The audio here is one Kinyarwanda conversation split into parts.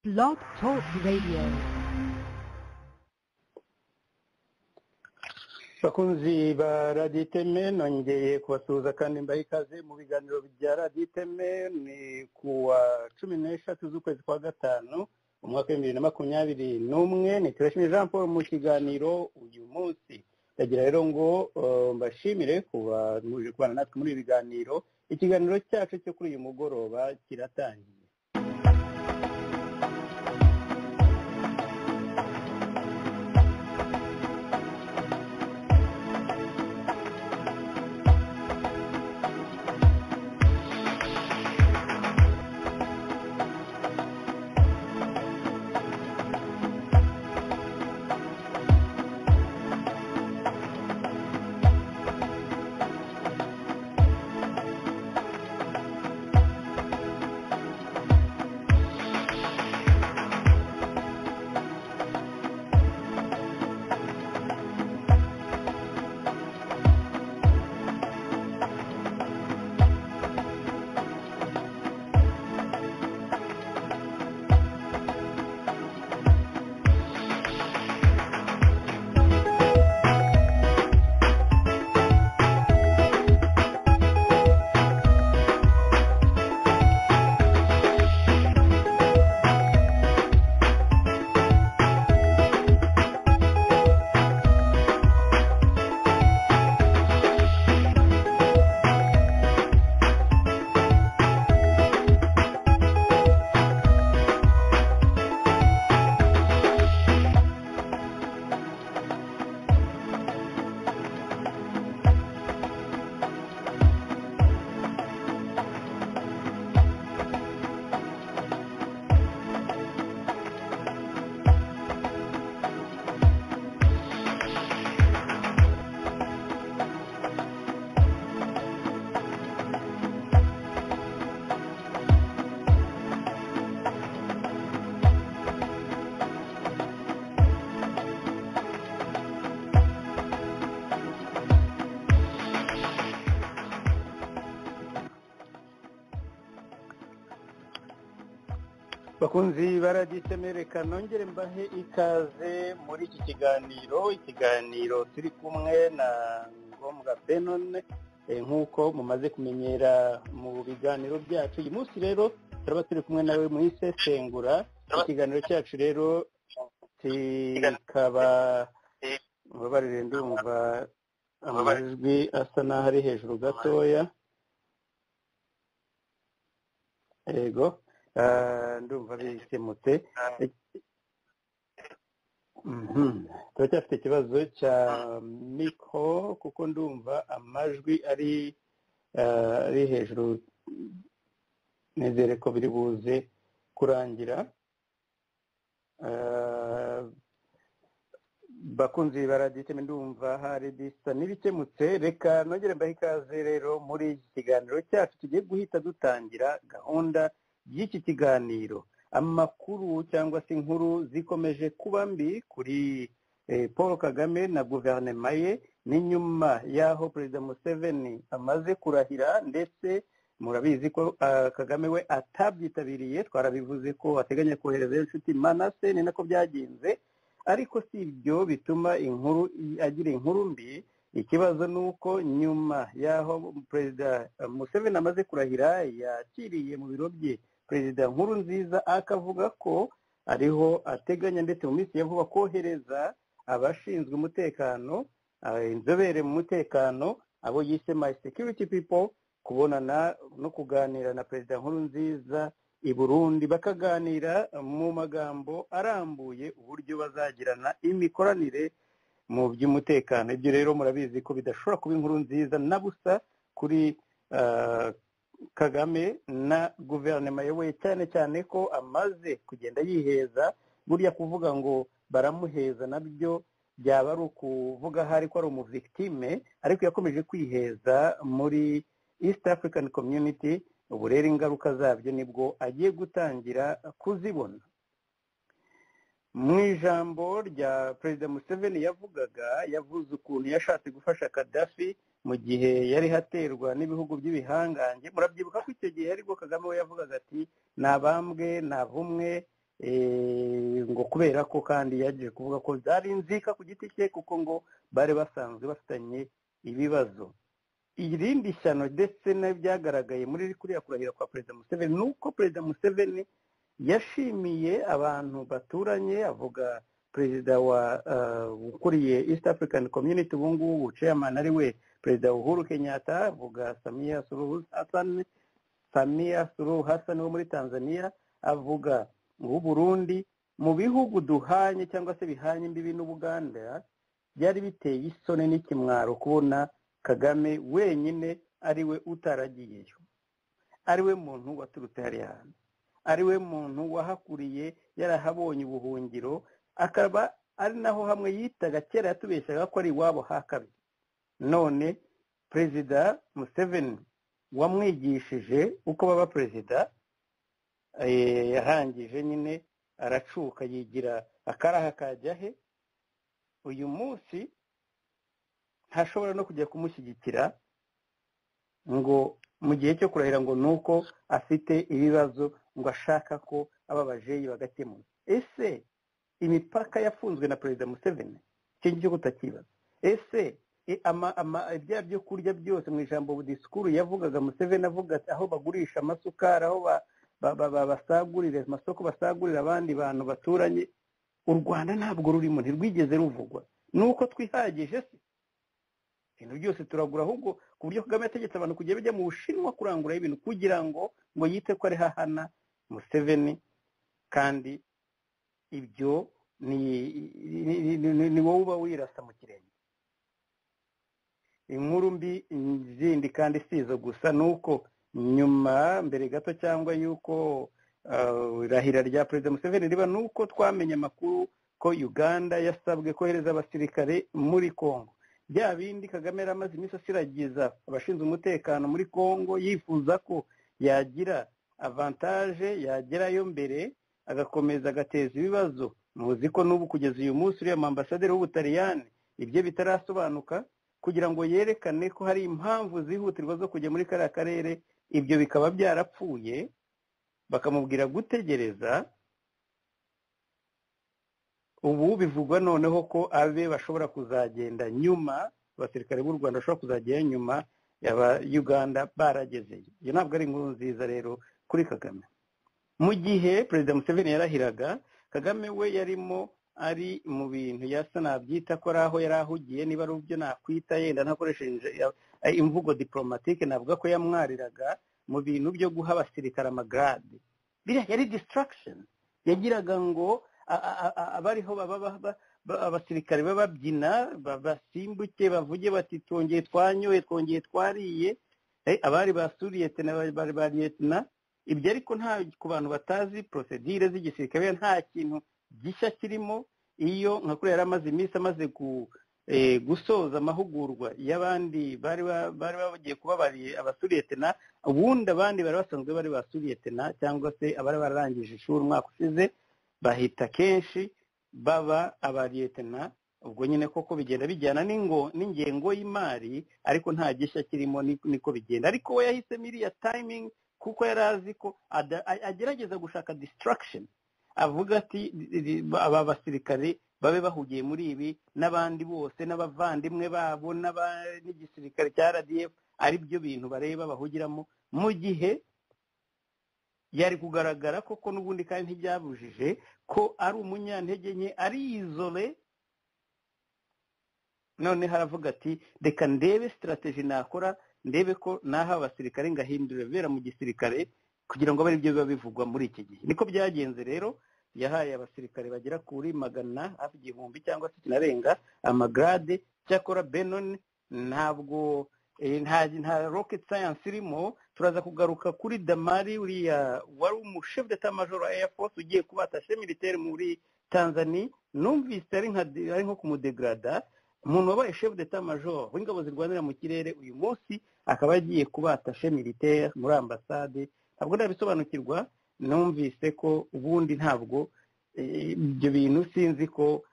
Blog Talk Radio. bakunzi ba radiyo iteme nongeye kubasuhuza kandi mbaha ikaze mu biganiro bya radiyo iteme ni ku wa cumi n'eshatu z'ukwezi kwa gatanu umwaka w'ibihumbi bibiri na makumyabiri n'umwe ni turashimira jean paul mu kiganiro uyu munsi ndagira rero ngo eh, mbashimire kuba muje kubana natwe muri ibi biganiro ikiganiro cyacu cyo kuri uyu mugoroba kiratangiye bakunzi baraditembereka nongere mbahe ikaze muri iki kiganiro ikiganiro turi kumwe na ngombwa benone eh, nk'uko mumaze kumenyera mu biganiro byacu uyu munsi rero turaba turi kumwe nawe mu isesengura ikiganiro cyacu rero kikaba mubabarire ndumva amajwi asa n'aho ari hejuru gatoya yego Ah, ndumva bisemutse Mhm. turacyafite ikibazo cya mikoro kuko ndumva amajwi ari ah, ari hejuru nizere ko biri buze kurangira Ah, bakunzi baraditeme ndumva hari bisa n'ibikemutse reka nongere mbahe ikaze rero muri iki kiganiro cyacu tugiye guhita dutangira gahunda y'iki kiganiro amakuru cyangwa se inkuru zikomeje kuba mbi kuri eh, paul kagame na guverinoma ye ni nyuma y'aho perezida museveni amaze kurahira ndetse murabizi ko ah, kagame we atabyitabiriye twarabivuze ko ateganya kohereza inshuti manase ni nako byagenze ariko si ibyo bituma inkuru agira inkuru mbi ikibazo ni uko nyuma y'aho perezida museveni amaze kurahira yakiriye mu biro bye perezida nkuru nziza akavuga ko ariho ateganya ndetse mu minsi ya vuba kohereza abashinzwe umutekano eh, inzobere mu mutekano abo yise my security people kubonana no kuganira na perezida nkuru nziza i burundi bakaganira mu magambo arambuye uburyo bazagirana imikoranire mu by'umutekano ibyo rero murabizi ko bidashobora kuba inkuru nziza na busa kuri ah, kagame na guverinoma we cyane cyane ko amaze kugenda yiheza burya kuvuga ngo baramuheza nabyo byaba ari ukuvuga aho ari ko ari umuvictime ariko yakomeje kwiheza muri east african community ubu rero ingaruka zabyo nibwo agiye gutangira kuzibona mu ijambo rya perezida museveni yavugaga yavuze ukuntu yashatse gufasha kadafi mu gihe yari haterwa n'ibihugu by'ibihangange murabyibuka ko icyo gihe aribwo kagame we yavugaga ati nta bambwe nta bumwe ngo kubera ko kandi yagiye kuvuga ko zari inzika ku giti cye kuko ngo bari basanzwe bafitanye ibibazo irindi shyano ndetse n'ibyagaragaye muri kuriya kurahira kwa perezida museveni ni uko perezida museveni yashimiye abantu baturanye avuga perezida wa ukuriye east african community ubu ngubu chairman ari we perezida uhuru kenyatta avuga samiya suruhu hasani samiya suruhu hasani wo muri tanzania avuga Burundi mu bihugu duhanye cyangwa se bihanye imbibi n'ubuganda byari biteye isoni n'ikimwaro kubona kagame wenyine ari we utaragiyeyo ari we muntu waturutse hariya hantu ari we muntu wahakuriye yarahabonye ubuhungiro akaba ari naho hamwe yitaga kera yatubeshaga ko ari iwabo hakabiri none perezida museveni wamwigishije uko baba perezida yarangije nyine aracuka yigira akaraha kajya he uyu munsi ntashobora no kujya kumushyigikira ngo mu gihe cyo kurahira ngo ni uko afite ibibazo ngo ashaka ko aba bajeyi bagakemura ese imipaka yafunzwe na perezida museveni icyo ngicyo kutakibaza ese ibya byo kurya byose mu ijambo disikuru yavugaga museveni avuga aho bagurisha amasukari aho basagurira amasoko basagurira abandi bantu baturanye u rwanda ntabwo rurimo ntirwigeze ruvugwa ni uko twihagije se ibintu byose turagura ahubwo ku buryo kagame yategetse abantu kujya bajya mu bushinwa kuranguraho ibintu kugira ngo ngo yite ko ari hahana museveni kandi ibyo ni wowe uba wirasa mu kirenge inkuru mbi zindi kandi si izo gusa ni uko nyuma mbere gato cyangwa y'uko irahira rya perezida museveni riba ni uko twamenye amakuru ko uganda yasabwe kohereza abasirikare muri congo bya bindi kagame yari amaze iminsi asiragiza abashinzwe umutekano muri congo yifuza ko yagira avantaje yagerayo mbere agakomeza agateza ibibazo muzi ko n'ubu kugeza uyu munsi uriya mambasaderi w'ubutaliyani ibyo bitarasobanuka kugira ngo yerekane ko hari impamvu zihutirwa zo kujya muri kariya karere ibyo bikaba byarapfuye bakamubwira gutegereza ubu bivugwa noneho ko abe bashobora kuzagenda nyuma abasirikare b'u rwanda bashobora kuzagenda nyuma yaba uganda baragezeyo iyo ntabwo ari inkuru nziza rero kuri kagame mu gihe perezida museveni yarahiraga kagame we yarimo ari mu bintu yasa nabyita ko ari aho yari ahugiye niba ari byo nakwita yenda ntakoresheje imvugo diporomatike navuga ko yamwariraga mu bintu byo guha abasirikare amagarade biriya yari disitaragisheni yagiraga ngo abariho abasirikare bababyina basimbuke bavuge bati twongeye twanyoye twongeye twariye abari basuriye bari ba liyetina ibyo ariko nta ku bantu batazi porosedire z'igisirikare nta kintu gishya kirimo iyo nka kuriya yari amaze iminsi amaze gusoza amahugurwa y'abandi bari bagiye kuba bari abasuriyetina ubundi abandi bari basanzwe bari basuriyetina cyangwa se abari bararangije ishuri umwaka ushize bahita kenshi baba abariyetena ubwo nyine koko bigenda bijyana n'ingengo y'imari ariko nta gishya kirimo niko bigenda ariko we yahisemo iriya tayimingi kuko yari azi ko agerageza gushaka disitaragisheni avuga ati aba basirikare babe bahugiye muri ibi n'abandi bose n'abavandimwe babo n'igisirikare cya rdf ari byo bintu bareba bahugiramo mu gihe yari kugaragara koko n'ubundi kandi ntibyabujije ko ari umunyantege nke ari izole none haravuga ati reka ndebe sitarategi nakora ndebe ko naha abasirikare ngahindura ibibera mu gisirikare kugira ngo abe aribyo biba bivugwa muri iki gihe niko byagenze rero yahaye abasirikare bagera kuri magana hafi igihumbi cyangwa se kinarenga amagarade cyakora benoni ntabwo nta rocket science irimo turaza kugaruka kuri damari uriya wari umushefu d'etat major wa air force ugiye kuba atashe militaire muri tanzania numvise ari nko kumudegrada umuntu wabaye shefu d'etat major w'ingabo zirwanira mu kirere uyu munsi akaba agiye kuba atashe militaire muri ambasade ntabwo ndabisobanukirwa numvise ko ubundi ntabwo ibyo bintu sinzi ko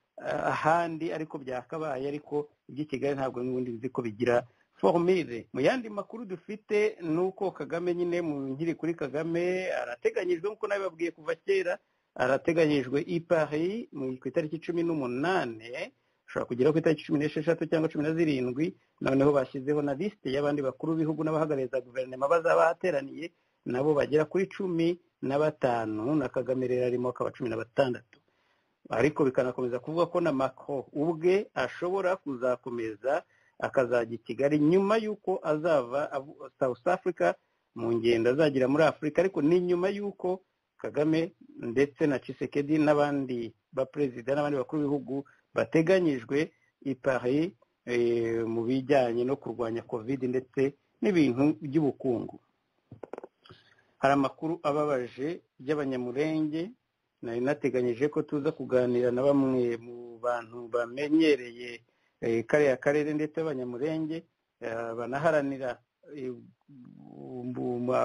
ahandi ariko byakabaye ariko iby'i kigali ntabwo n'ubundi bizi ko bigira formire mu yandi makuru dufite ni uko kagame nyine mu nkiri kuri kagame arateganyijwe nk'uko nabibabwiye kuva kera arateganyijwe i paris ku itariki cumi n'umunani ushobora kugera ku itariki cumi n'esheshatu cyangwa cumi na zirindwi noneho bashyizeho na lisite y'abandi bakuru b'ibihugu n'abahagarariza guverinoma bazaba bateraniye nabo bagera kuri cumi na batanu na kagame rero arimo akaba cumi na batandatu ariko bikanakomeza kuvuga ko na mako ubwe ashobora kuzakomeza akazajya i kigali nyuma y'uko azava south africa mu ngendo azagira muri afurika ariko ni nyuma y'uko kagame ndetse na Tshisekedi n'abandi baperezida n'abandi bakuru b'ibihugu bateganyijwe i paris mu bijyanye no kurwanya covid ndetse n'ibintu by'ubukungu hari amakuru ababaje y'abanyamurenge nari nateganyije ko tuza kuganira na bamwe mu bantu bamenyereye kariya karere ndetse abanyamurenge banaharanira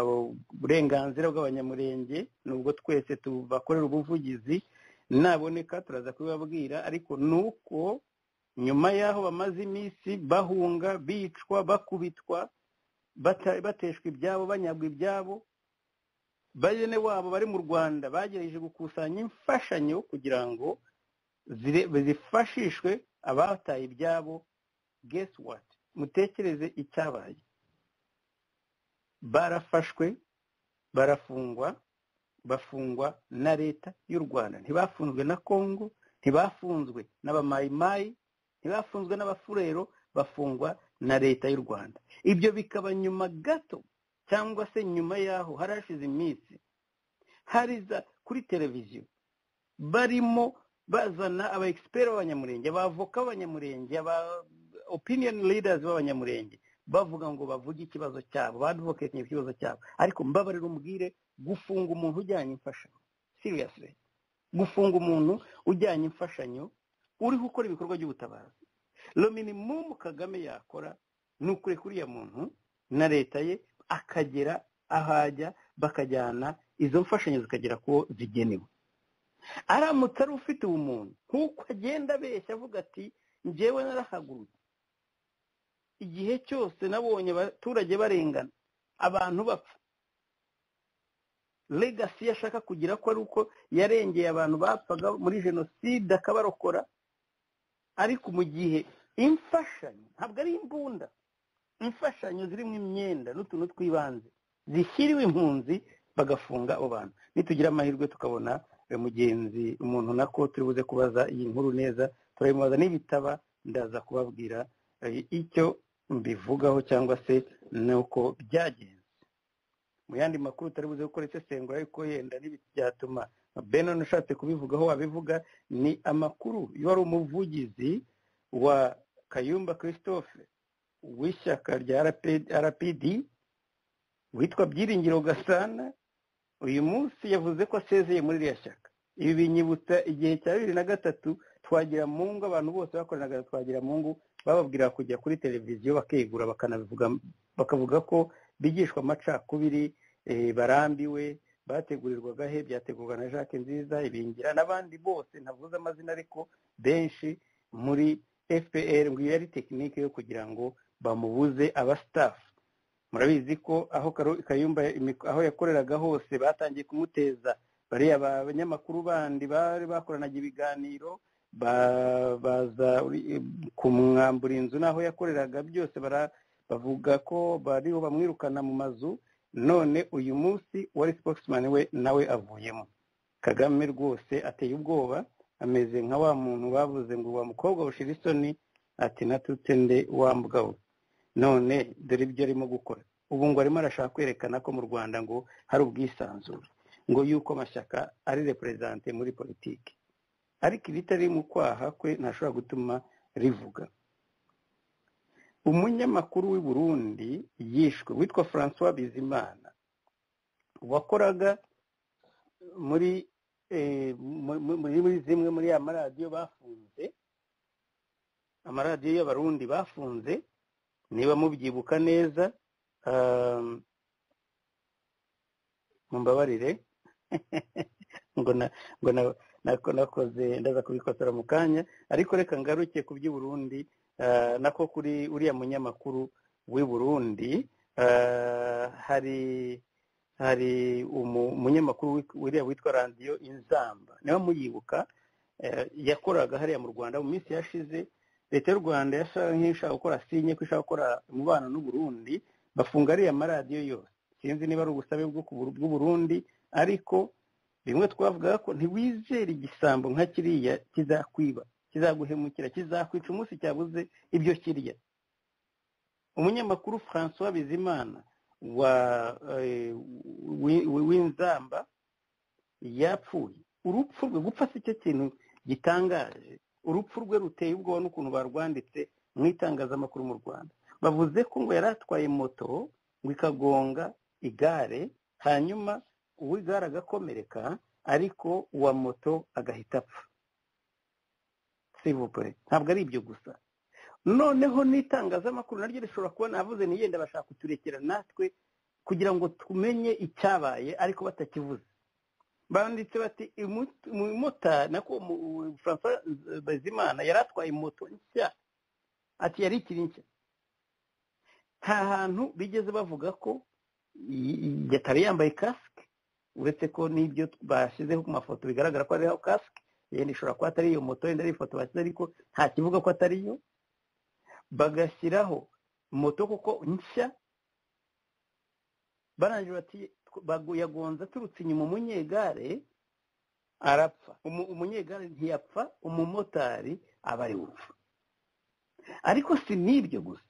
uburenganzira bw'abanyamurenge nubwo twese tubakorera ubuvugizi naboneka turaza kubibabwira ariko ni uko nyuma y'aho bamaze iminsi bahunga bicwa bakubitwa bateshwa ibyabo banyagwa ibyabo bene wabo bari mu rwanda bagerageje gukusanya imfashanyo kugira ngo zifashishwe abataye ibyabo gesi wati mutekereze icyabaye barafashwe barafungwa bafungwa na leta y'u rwanda ntibafunzwe na kongo ntibafunzwe n'abamayimayi ntibafunzwe n'abafurero bafungwa na leta y'u rwanda ibyo bikaba nyuma gato cyangwa se nyuma y'aho hari hashize iminsi hari za kuri televiziyo barimo bazana aba egisiperi b'abanyamurenge abavoka b'abanyamurenge aba opiniyoni lidazi b'abanyamurenge bavuga ngo bavuge ikibazo cyabo baduvoketinye ikibazo cyabo ariko mbabarira umbwire gufunga umuntu ujyanye imfashanyo siriyasire gufunga umuntu ujyanye imfashanyo uriho ukora ibikorwa by'ubutabazi rominimumu kagame yakora ni ukure kuriya muntu na leta ye akagera ahajya bakajyana izo mfashanyo zikagera kuwo zigenewe aramutse ari ufite ubumuntu nk'uko agenda abeshya avuga ati ngewe narahagurutse igihe cyose nabonye abaturage barengana abantu bapfa legasi yashaka kugira ko ari uko yarengeye abantu bapfaga muri jenoside akabarokora ariko mu gihe imfashanyo ntabwo ari imbunda imfashanyo zirimo imyenda n'utuntu tw'ibanze zishyiriwe impunzi bagafunga abo bantu nitugira amahirwe tukabona mugenzi umuntu nako turi buze kubaza iyi nkuru neza turayimubaza n'ibitaba ndaza kubabwira icyo mbivugaho cyangwa se nuko byagenze mu yandi makuru utari buze gukora isesengura ariko yenda byatuma benon ushatse kubivugaho wabivuga ni amakuru wari umuvugizi wa kayumba christophe w'ishyaka rya rpd witwa byiringiro gasana uyu munsi yavuze ko asezeye muri iriya shyaka ibi binyibutsa igihe cya bibiri na gatatu twagira mu ngo abantu bose bakoranaga twagira mu ngo bababwira kujya kuri televiziyo bakegura bakanabivuga bakavuga ko bigishwa amacakubiri barambiwe bategurirwaga he byategurwa na jacques nziza ibingira n'abandi bose ntavuze amazina ariko benshi muri fpr ngo iyo yari tekinike yo kugira ngo bamubuze abasitafu murabizi ko aho kayumba aho yakoreraga hose batangiye kumuteza bariya abanyamakuru bandi bari bakoranaga ibiganiro baza kumwambura inzu n'aho yakoreraga byose bavuga ko bariho bamwirukana mu mazu none uyu munsi wari sipokisimani we nawe avuyemo kagame rwose ateye ubwoba ameze nka wa muntu bavuze ngo wa mukobwa bushira isoni ati natutse nde wa mugabo none dore ibyo arimo gukora ubu ngo arimo arashaka kwerekana ko mu rwanda ngo hari ubwisanzure ngo yuko amashyaka ari reperezante muri politiki ariko ibitari mu kwaha kwe ntashobora gutuma rivuga umunyamakuru w'i burundi yishwe witwa francois bizimana wakoraga muri muri zimwe muri ya maradiyo bafunze amaradiyo y'abarundi bafunze niba mubyibuka neza mumbabarire ngo nakoze ndaza kubikosora mu kanya ariko reka ngaruke ku by'i burundi nako kuri uriya munyamakuru w'i burundi hari hari umunyamakuru wiriya witwa radiyo inzamba niba muyibuka yakoraga hariya mu rwanda mu minsi yashize leta y'u rwanda yashaka nk'ishaka gukora sinye ko ishaka gukora umubano n'uburundi bafunga ariya amaradiyo yose sinzi niba ari ubusabe bw'uburundi ariko bimwe twavugaga ko ntiwizere igisambo nka kiriya kizakwiba kizaguhemukira kizakwica umunsi cyabuze ibyo kirya umunyamakuru francois bizimana w'inzamba yapfuye urupfu rwe gupfa si cyo kintu gitangaje urupfu rwe ruteye ubwoba n'ukuntu barwanditse mu itangazamakuru mu rwanda bavuze ko ngo yari atwaye moto ngo ikagonga igare hanyuma uw'igare agakomereka ariko uwa moto agahita apfa sivupure ntabwo ari ibyo gusa noneho n'itangazamakuru naryo rishobora kubona avuze ntiyenda bashaka kuturekera natwe kugira ngo tumenye icyabaye ariko batakivuze banditse bati umumotari nako francois bazimana yari atwaye moto nshya ati yari ikiri nshya nta hantu bigeze bavuga ko yatari yambaye kasike uretse ko n'ibyo bashyizeho ku mafoto bigaragara ko ariho kasike yenda ishobora kuba atari iyo moto yenda ari ifoto bashyize ariko nta kivuga ko atari yo bagashyiraho moto kuko nshya barangije bati yagonze aturutse inyuma umunyegare arapfa umunyegare ntiyapfa umumotari aba ari urupfu ariko si n'ibyo gusa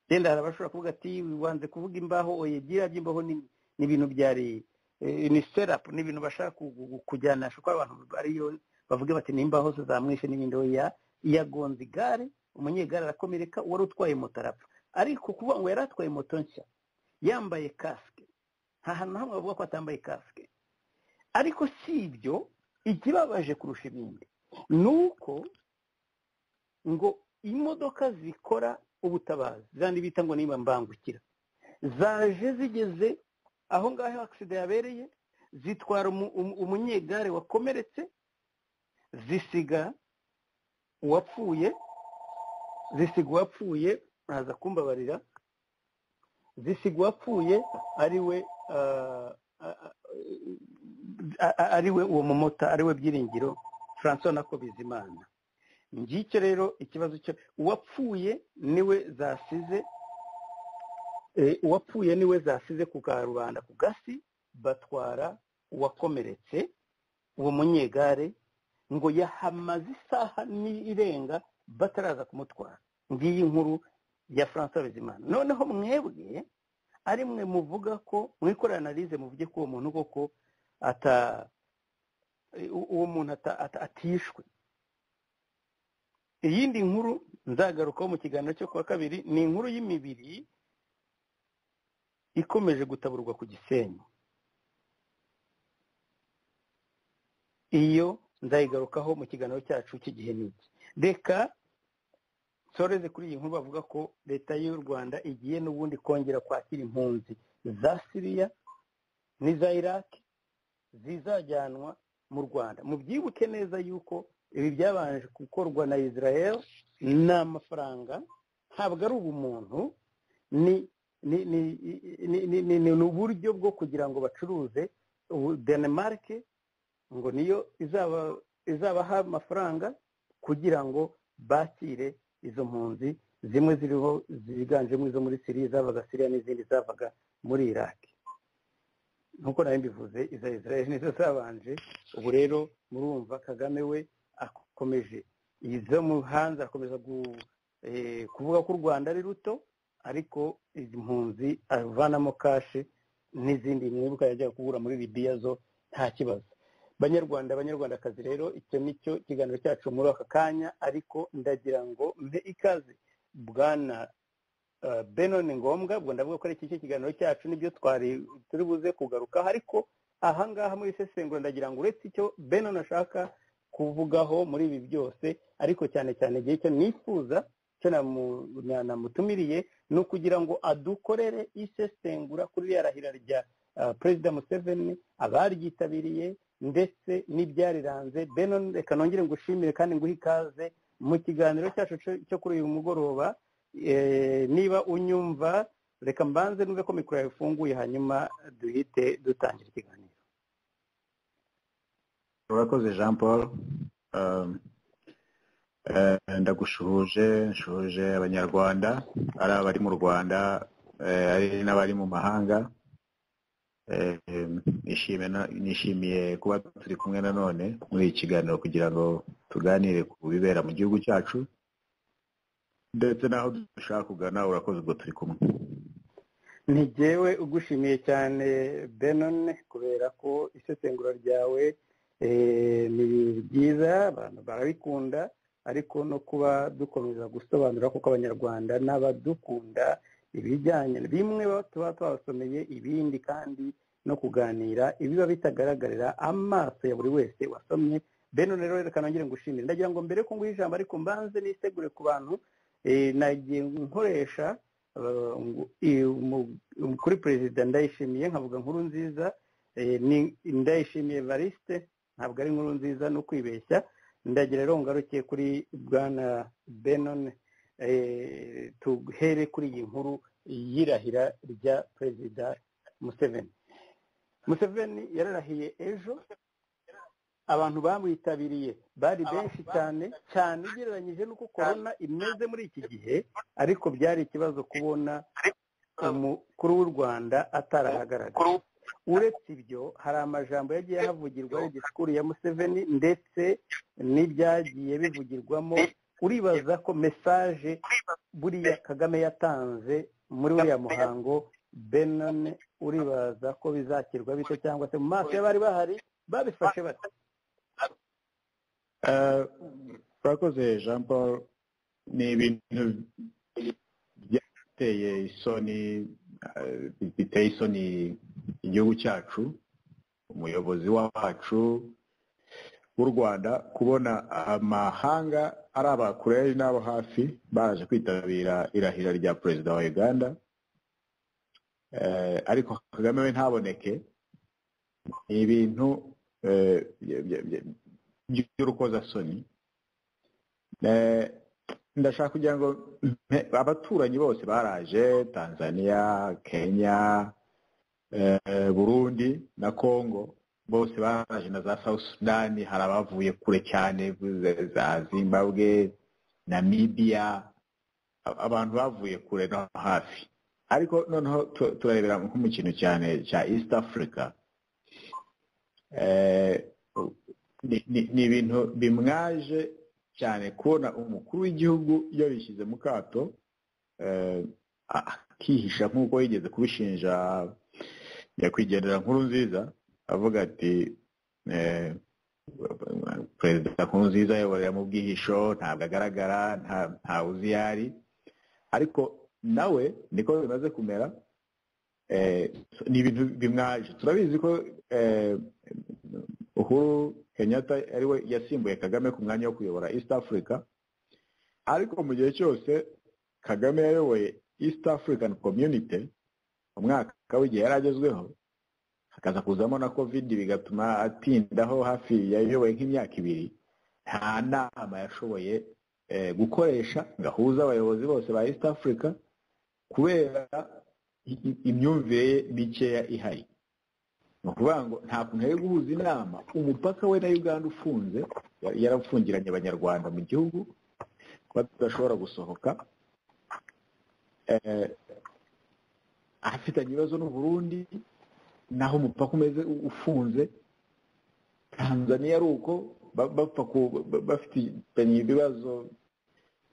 yenda hari abashobora kuvuga ati wanze kuvuga imbaho oye byiya by'imbaho ni ibintu byari ni serapu ni ibintu bashaka kujyanisha uko abantu bariyo bavuga bati nimbaho se zamwishe n'ibindi oya yagonze igare umunyegare arakomereka wari utwaye moto arapfa ariko kuvuga ngo yari atwaye moto nshya yambaye kasike nta hantu hamwe bavuga ko atambaye kasike ariko si ibyo ikibabaje kurusha ibindi ni uko ngo imodoka zikora ubutabazi zandi bita ngo niba mbangukira zaje zigeze aho ngaho agisida yabereye zitwara umunyegare wakomeretse zisiga uwapfuye zisiga uwapfuye ntaza kumbabarira zisiga uwapfuye ariwe ariwe uwo mumota ariwe byiringiro francois nako bizimana ngicyo rero ikibazo cyo uwapfuye niwe zasize uwapfuye niwe zasize ku karubanda ku gasi batwara uwakomeretse uwo munyegare ngo yahamaze isaha n'irenga bataraza kumutwara ngiyi nkuru ya francois bizimana noneho mwebwe ari mwe muvuga ko mwikorera analize muvuge ko uwo muntu koko ata uwo muntu atishwe iyindi nkuru nzagarukaho mu kiganiro cyo kuwa kabiri ni inkuru y'imibiri ikomeje gutaburwa ku gisenyi iyo nzayigarukaho mu kiganiro cyacu cy'igihe n'iki reka nsoreze kuri iyi nkuru bavuga ko leta y'u rwanda igiye n'ubundi kongera kwakira impunzi za siriya n'iza iraki zizajyanwa mu rwanda mubyibuke neza yuko ibi byabanje gukorwa na israel ni amafaranga ntabwo ari ubumuntu ni ni uburyo bwo kugira ngo bacuruze denemarke ngo niyo izabaha amafaranga kugira ngo bakire izo mpunzi zimwe ziriho ziganjemo izo muri siriya zavaga siriya n'izindi zavaga muri iraki nk'uko nawe mbivuze iza israel nizo zabanje ubu rero murumva kagame we akomeje izo mu hanze akomeza kuvuga ko u rwanda ari ruto ariko izi mpunzi avanamo kashe n'izindi mwibuka yajyaga kugura muri libiya zo nta kibazo banyarwanda banyarwandakazi rero icyo ni cyo kiganiro cyacu muri aka kanya ariko ndagira ngo mbe ikaze bwana benoni ngombwa ubwo ndavuga ko ari iki kiganiro cyacu nibyo twari turi buze kugarukaho ariko ahangaha muri sesengura ndagira ngo uretse icyo benoni ashaka kuvugaho muri ibi byose ariko cyane cyane igihe cyo nifuza icyo namutumiriye ni ukugira ngo adukorere isesengura kuri ririya rahira rya perezida museveni abaryitabiriye ndetse n'ibyariranze benon reka nongere ngushimire kandi nguhe ikaze mu kiganiro cyacu cyo kuri uyu mugoroba niba unyumva reka mbanze numve ko mikoro yawe ifunguye hanyuma duhite dutangira ikiganiro urakoze jean paul ndagushuhuje nshuhuje abanyarwanda ari abari mu rwanda ari n'abari mu mahanga nishimiye kuba turi kumwe nanone muri iki kiganiro kugira ngo tuganire ku bibera mu gihugu cyacu ndetse n'aho dushaka kugana urakoze ubwo turi kumwe ntigewe ugushimiye cyane benone kubera ko isesengura ryawe ni byiza abantu barabikunda ariko no kuba dukomeza gusobanura kuko abanyarwanda n'abadukunda ibijyanye bimwe tuba twabasomeye ibindi kandi no kuganira ibiba bitagaragarira amaso ya buri wese wasomye benone rero reka nongere ngushimire ndagira ngo mbere ko nguhe ijambo ariko mbanze nisegure ku bantu nagiye nkoresha kuri perezida ndayishimiye nkavuga nkuru nziza ndayishimiye varisite ntabwo ari inkuru nziza no kwibeshya ndagira rero ngarukiye kuri bwana benone tuhere kuri iyi nkuru y'irahira rya perezida museveni museveni yararahiye ejo abantu bamwitabiriye bari benshi cyane cyane ugereranyije n'uko korona imeze muri iki gihe ariko byari ikibazo kubona umukuru w'u rwanda atarahagaragara uretse ibyo hari amajambo yagiye ahavugirwa disikuru ya museveni ndetse n'ibyagiye bivugirwamo uribaza ko mesaje buriya kagame yatanze muri uriya muhango benone uribaza ko bizakirwa bito cyangwa se mu maso y'abari bahari babifashe bate turakoze jean paul ni ibintu byateye isoni biteye isoni igihugu cyacu umuyobozi wacu w'u rwanda kubona amahanga ari abakure n'abo hafi baraje kwitabira irahira rya perezida wa uganda ariko kagame we ntaboneke ni ibintu by'urukozasoni ndashaka kugira ngo abaturanyi bose baraje tanzania kenya burundi na congo bose baraje na za south sudan hari abavuye kure cyane za zimbabwe namibia abantu bavuye kure no hafi ariko noneho turarebera nko mu kintu cyane cya east africa ni ibintu bimwaje cyane kubona umukuru w'igihugu yabishyize mu kato akihisha nk'uko yigeze kubishinja nyakwigendera nkuru nziza avuga ati perezida nkuru nziza ayoborera mu bwihisho ntabwo agaragara ntawe uzi iyo ari ariko nawe niko bimaze kumera ni ibintu bimwaje turabizi ko uhuru kenyatta ari we yasimbuye kagame ku mwanya wo kuyobora east africa ariko mu gihe cyose kagame yayoboye east african community mu mwaka w'igihe yari agezweho hakaza kuzamo na covid bigatuma atindaho hafi yayoboye nk'imyaka ibiri nta nama yashoboye gukoresha ngo ahuze abayobozi bose ba east africa kubera imyumvire ye mikeya ihari ni ukuvuga ngo nta kuntu yari guhuza inama umupaka we na uganda ufunze yarafungiranye abanyarwanda mu gihugu kuba tudashobora gusohoka afitanye ibibazo n'u Burundi naho umupaka umeze ufunze tanzania ari uko bafitanye ibibazo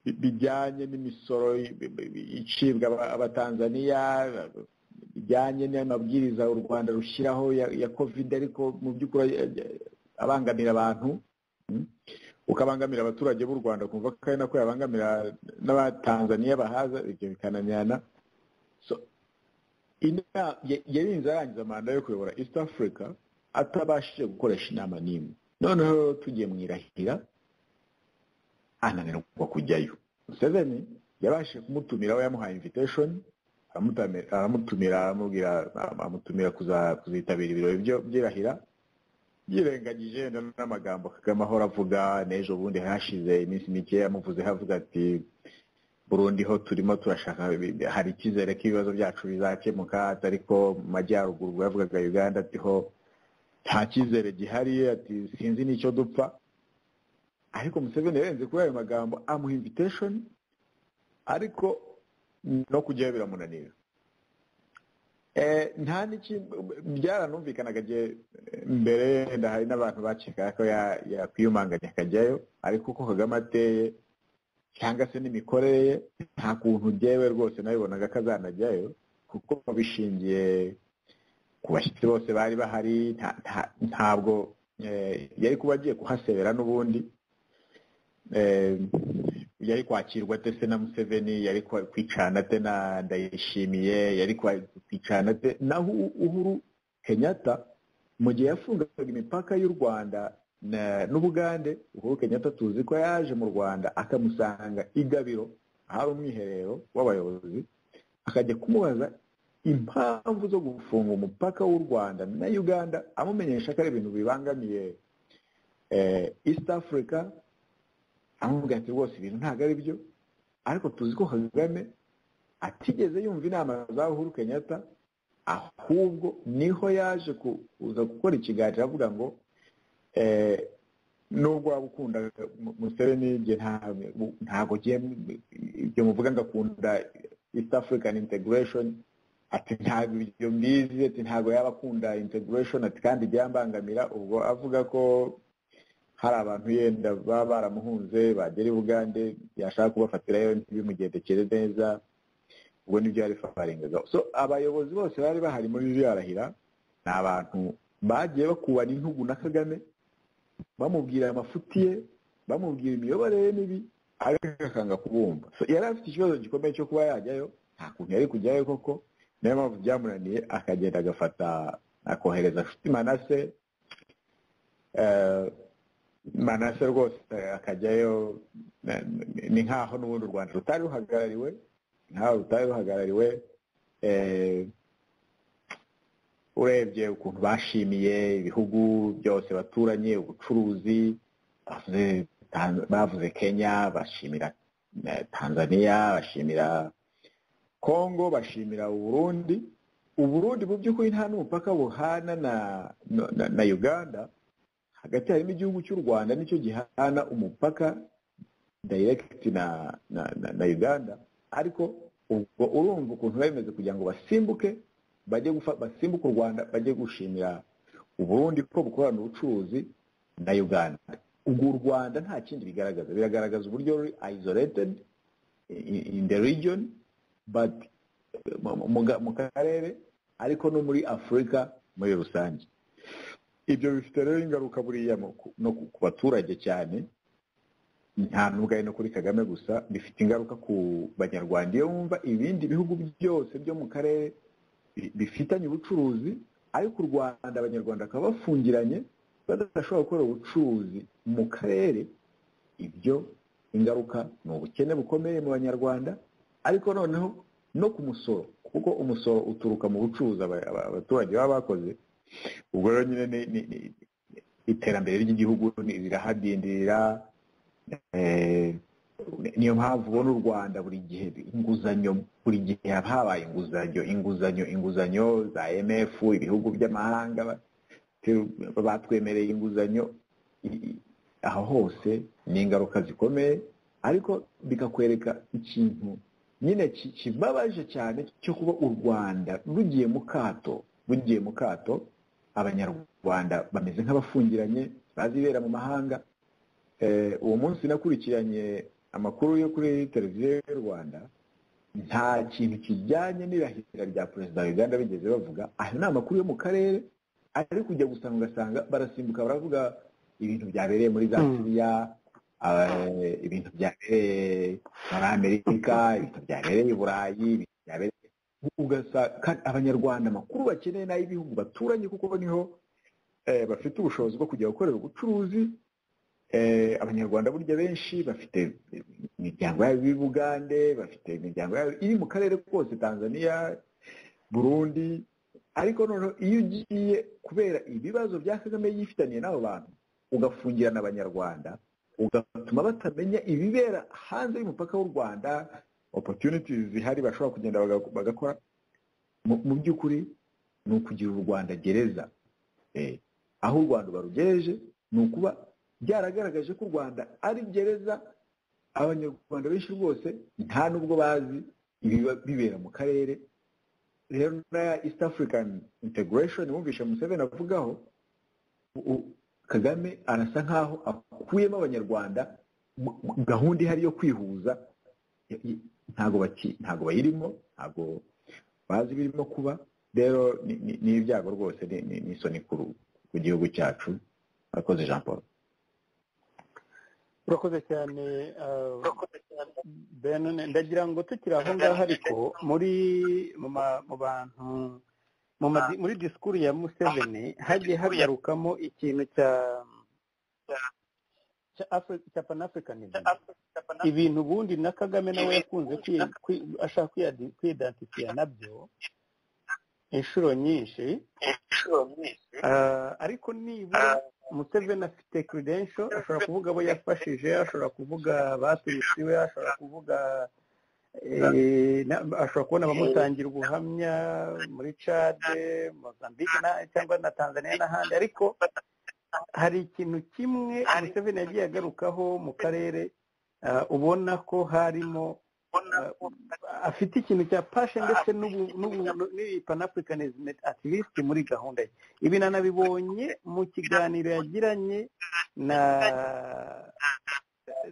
bijyanye n'imisoro icibwa abatanzaniya bijyanye n'amabwiriza u rwanda rushyiraho ya covid ariko mu by'ukuri abangamira abantu ukabangamira abaturage b'u rwanda kumva ko ari nako yabangamira n'abatanzaniya bahaza ibyo bikananirana yarinze arangiza manda yo kuyobora east africa atabashije gukoresha inama n'imwe noneho tugiye mu irahira ananirwa kujyayo museveni yabashije kumutumira we yamuhaye invitation aramutumira amubwira amutumira kuzitabira ibirori by'irahira yirengagije n'amagambo kagame ahora avuga n'ejo bundi hashize iminsi mikeya amuvuze havuga ati burundi ho turimo turashaka hari icyizere ko ibibazo byacu bizakemuka ariko mu majyaruguru yavugaga uganda atiho nta cyizere gihari ati sinzi n'icyo dupfa ariko museveni yarenze kuri ayo magambo amuha imvitesheni ariko no kujyayo biramunanira nta n'ikindi byaranumvikanaga igihe mbere yenda hari n'abantu bakekaga ko yakwiyumanganya akajyayo ariko uko kagame ateye cyangwa se n'imikorere ye nta kuntu byewe rwose nabibonaga ko azanajyayo kuko bishingiye ku bashyitsi bose bari bahari ntabwo yari kuba agiye kuhasebera n'ubundi yari kwakirwa ate se na museveni yari kwicana ate na ndayishimiye yari kwicana ate naho uhuru kenyatta mu gihe yafungaga imipaka y'u rwanda n'ubugande uhuru kenyatta tuzi ko yaje mu rwanda akamusanga igabiro ahari umwiherero w'abayobozi akajya kumubaza impamvu zo gufunga umupaka w'u rwanda na uganda amumenyesha ko ari ibintu bibangamiye east africa amubwira ati rwose ibintu ntabwo ari byo ariko tuzi ko kagame atigeze yumva inama za uhuru kenyatta ahubwo niho yaje kuza gukora ikiganiro avuga ngo nubwo waba ukunda museveni ntabwo ibyo muvuga ngo akunda east african integration ati ntabwo ibyo mbizi ati ntabwo yaba akunda integration ati kandi byambangamira ubwo avuga ko hari abantu yenda baba baramuhunze bagera i bugande yashaka kubafatirayo ntibimugendekere neza ubwo nibyo yari faringaga so abayobozi bose bari bahari muri yarahira ni abantu bagiye bakubana intugu na kagame bamubwira amafuti ye bamubwira imiyoborere ye mibi ariko akanga kubumva yari afite ikibazo gikomeye cyo kuba yajyayo nta kuntu yari kujyayo koko niyo mpamvu byamunaniye akagenda agafata akohereza nshuti manase manase rwose akajyayo ni nk'aho n'ubundi u rwanda rutari ruhagarariwe nkaho rutari ruhagarariwe urebye ukuntu bashimiye ibihugu byose baturanye ubucuruzi bavuze kenya bashimira tanzania bashimira congo bashimira uburundi uburundi mu by'ukuri nta n'umupaka buhana na uganda hagati harimo igihugu cy'u rwanda nicyo gihana umupaka dayiregiti na na uganda ariko ubwo urumva ukuntu bemeze kugira ngo basimbuke bajye basimbuke u rwanda bajye gushimira uburundi ko bukorana ubucuruzi na uganda ubwo u rwanda nta kindi bigaragaza biragaragaza uburyo ruri isolated in the region but mu karere ariko no muri afurika muri rusange ibyo bifite rero ingaruka buriya no ku baturage cyane nta n'ubwayi no kuri kagame gusa bifite ingaruka ku banyarwanda iyo wumva ibindi bihugu byose byo mu karere bifitanye ubucuruzi ariko u rwanda abanyarwanda bakaba bafungiranye badashobora gukora ubucuruzi mu karere ibyo ingaruka ni ubukene bukomeye mu banyarwanda ariko noneho no ku musoro kuko umusoro uturuka mu bucuruzi abaturage baba bakoze ubwo rero nyine iterambere ry'igihugu rirahadindirira niyo mpamvu ubona u rwanda buri gihe inguzanyo buri gihe haba habaye inguzanyo inguzanyo inguzanyo za mf ibihugu by'amahanga batwemereye inguzanyo aho hose ni ingaruka zikomeye ariko bikakwereka ikintu nyine kibabaje cyane cyo kuba u rwanda rugiye mu kato rugiye mu kato abanyarwanda bameze nk'abafungiranye bazibera mu mahanga uwo munsi nakurikiranye amakuru yo kuri televiziyo y'u rwanda nta kintu kijyanye n'irahira rya perezida wa uganda bigeze bavuga ayo ni amakuru yo mu karere ari kujya gusanga ugasanga barasimbuka baravuga ibintu byabereye muri za siriya ibintu byabereye muri amerika ibintu byabereye i burayi ibintu byabereye ugasanga abanyarwanda amakuru bakeneye n'ay'ibihugu baturanye kuko niho bafite ubushobozi bwo kujya gukorera ubucuruzi abanyarwanda burya benshi bafite imiryango yabo i bugande bafite imiryango yabo iri mu karere kose tanzania burundi ariko noneho iyo ugiye kubera ibibazo bya kagame yifitaniye n'abo bantu ugafungirana abanyarwanda ugatuma batamenya ibibera hanze y'umupaka w'u rwanda opportunities zihari bashobora kugenda baga- bagakora mu- mu by'ukuri ni ukugira u rwanda gereza Eh, aho u rwanda barugereje ni ukuba byaragaragaje ko u rwanda ari gereza abanyarwanda benshi rwose nta n'ubwo bazi ibiba bibera mu karere rero na ya east african integration wumvishe museveni avugaho u- kagame arasa nk'aho akuyemo abanyarwanda mu- mu- gahunda ihari yo kwihuza i- i- ntago baki ntago bayirimo ntago bazi birimo kuba rero ni- ni ni ibyago rwose ni- ni ni isoni kuru ku gihugu cyacu akoze jean paul urakoze cyane uh, Benone ndagira ngo tukiri aho ngaho ariko muri mu ma- mu bantu mu ma- muri disikuru ya museveni hagiye hagarukamo ikintu cya cya Afri- cya panafricanism ibintu ubundi na kagame nawe yakunze kwi- kwi- ashaka kwiyadi- kwiyidansifiya nabyo inshuro nyinshi Ah, ariko nibura museveni afite credential ashobora kuvuga abo yafashije ashobora kuvuga batuyise iwe ashobora kuvuga eh, na- ashobora kubona abamutangira ubuhamya muri cade mozambique na- cyangwa na tanzania n'ahandi ariko hari ikintu kimwe museveni yagiye agarukaho mu karere ah, ubona ko harimo ah, afite ikintu cya pashe ndetse n'ubu- n'ubu- n'ipanafricanism at least muri gahunda ye ibi nanabibonye mu kiganiro yagiranye na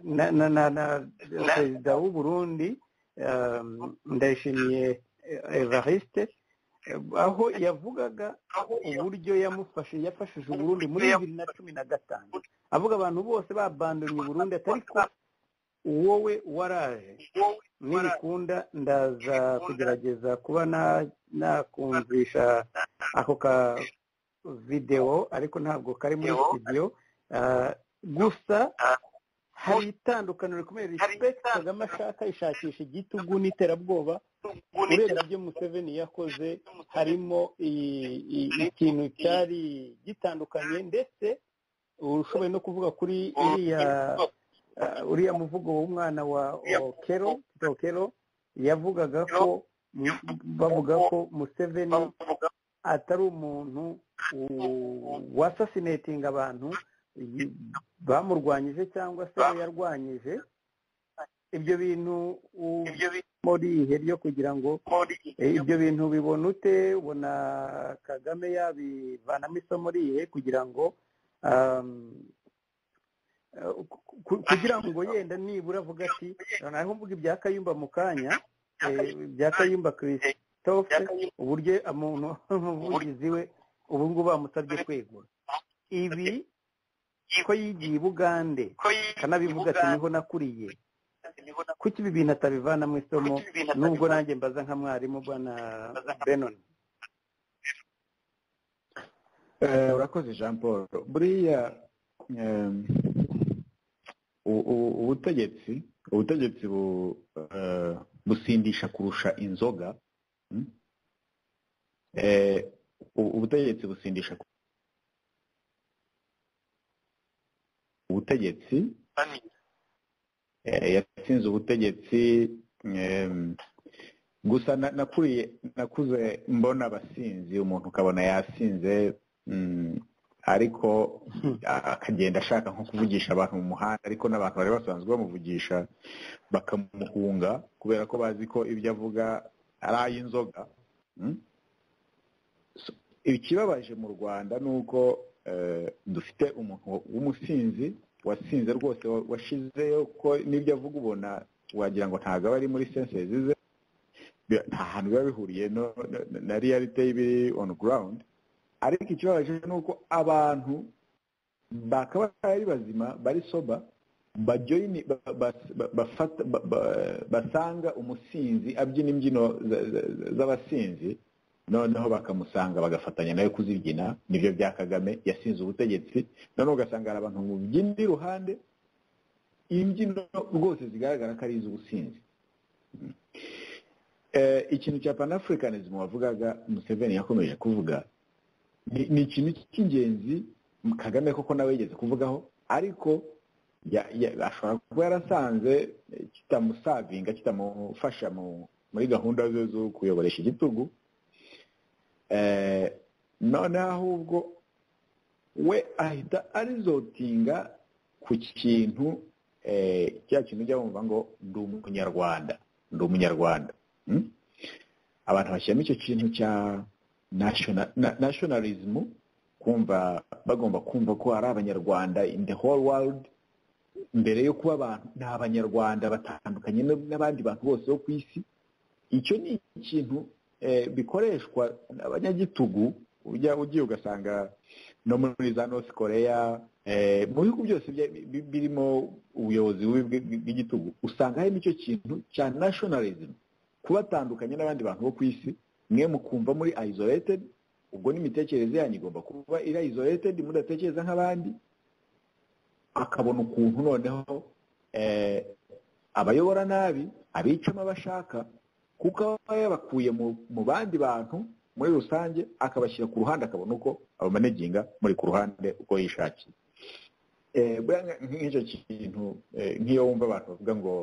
na na na, na perezida w'u Burundi um, ndayishimiye eh, Evariste eh, aho yavugaga uburyo yamufashe yafashije u Burundi muri bibiri na cumi na gatanu avuga abantu bose babandonye u Burundi atari ko wowe waraje nibikunda ndaza kugerageza kuba na- nakumvisha ako ka videwo ariko ntabwo kari muri Video. studio Ah, gusa hari itandukaniro rikomeye respect kagame ashaka ishakisha igitugu n'iterabwoba urebye ibyo museveni yakoze harimo i- i- ikintu cyari gitandukanye ndetse ushoboye no kuvuga kuri iriya ah, uriya muvugo w'umwana wa wa kero Tito kero yavugaga ko bavuga ko museveni atari umuntu u- wasasinating abantu y- bamurwanyije cyangwa se we yarwanyije ibyo bintu u- muri ihe ryo kugira ngo eh, ibyo bintu ubibona ute ubona kagame yabivanamo isomo rihe kugira ngo um, eh, ku- ku- kugira ngo yenda nibura avuga ati noneho mvuga ibya kayumba mu kanya eh, ibya kayumba christophe uburyo umuntu umuvugizi we ubu ngubu bamusabye kwegura ibi ko yigiye i bugande akanabivuga ati niho nakuriye kuki ibi bintu atabivanamo isomo nubwo nanjye mbaza nka mwarimu bwana benoni Eh, urakoze jean paul buriya em, u- u- ubutegetsi ubutegetsi bu- eh, busindisha kurusha inzoga mm? Eh, u- ubutegetsi busindisha ku- ubutegetsi eh, yatsinze ubutegetsi em, gusa na- nakuriye nakuze mbona abasinzi umuntu ukabona yasinze mm, ariko akagenda ashaka nko kuvugisha abantu mu muhanda ariko n'abantu bari basanzwe bamuvugisha bakamuhunga kubera ko bazi ko ibyo avuga ari ay'inzoga mm? So, ikibabaje mu rwanda ni uko eh, dufite umuntu w'umusinzi wasinze rwose wa- washizeyo ko n'ibyo avuga ubona wagira ngo ntabwo aba ari muri sensezi ze bi- nta hantu biba bihuriye no- no- na realite y'ibiri on ground ariko ikibabaje ni uko abantu bakaba ari bazima bari soba bajoyini ba- ba- ba- bafata- ba- ba- basanga umusinzi abyina imbyino za- za- za- z'abasinzi noneho bakamusanga bagafatanya nawe kuzibyina nibyo bya kagame yasinze ubutegetsi noneho ugasanga hari abantu mubyina iruhande imbyino rwose zigaragara ko ari iz'ubusinzi Eh, ikintu cya panafricanism wavugaga museveni yakomeje kuvuga ni ni ikintu cy'ingenzi kagame koko nawe yigeze kuvugaho ariko ya- ya- ashobora kuba yarasanze eh, kitamusavinga kitamufasha mu- muri gahunda ze zo kuyoboresha igitugu Eh, noneho ahubwo we ahita arizotinga ku kintu eh, cya kintu ujya wumva ngo ndi umunyarwanda ndi umunyarwanda Mm? abantu bashyiramo icyo kintu cya national- na- nationalism kumva bagomba kumva ko ari abanyarwanda in the whole world mbere yo kuba abantu ni abanyarwanda batandukanye n- n'abandi bantu bose bo ku isi icyo ni ikintu eh, bikoreshwa n'abanyagitugu ujya ugiye ugasanga no muri za north korea eh, mu bihugu byose bya- bi- birimo ubuyobozi bubi bw- bw- bw'igitugu usanga harimo icyo kintu cya nationalism kubatandukanya n'abandi bantu bo ku isi mwe mukumva muri isolated ubwo n'imitekerereze yanyu igomba kuba iri isolated mudatekereza nk'abandi akabona ukuntu noneho eh, abayobora nabi abicamo abashaka kuko aba yabakuye mu, mu bandi bantu muri rusange akabashyira ku ruhande akabona uko abamaneginga muri ku ruhande uko yishakiye Eh, buriya nka- nk'icyo kintu eh, nk'iyo wumva abantu bavuga ngo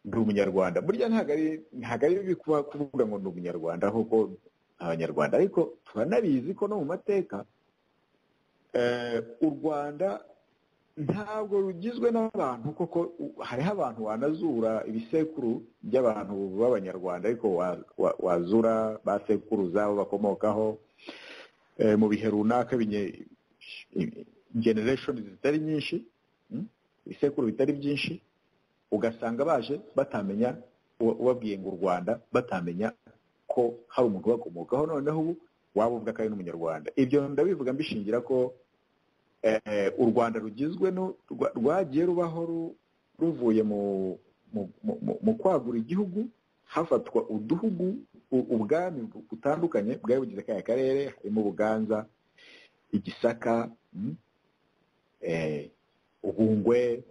ndi umunyarwanda burya ntabwo ari ntabwo ari bibi kuba kuvuga ngo ndi umunyarwanda kuko abanyarwanda ariko turanabizi ko no mu mateka eh, u rwanda ntabwo rugizwe n'abantu koko u- hariho abantu wanazura ibisekuru by'abantu b'abanyarwanda ariko wa- wa- wazura ba sekuruza abo bakomokaho eh, mu bihe runaka binye- i- generation zitari nyinshi mm, ibisekuru bitari byinshi ugasanga baje batamenya uwa- ubabwiye ngo u rwanda batamenya ko hari umuntu ubakomokaho noneho ubu waba uvuga ko ari n'umunyarwanda ibyo ndabivuga mbishingira ko eh, u rwanda rugizwe no- rwa- rwagiye rubaho ru- ruvuye mu mu- mu- mu- mu kwagura igihugu hafatwa uduhugu u- ubwami bu- butandukanye bwari bugize kaya karere harimo ubuganza igisaka mm, eh, ubungwe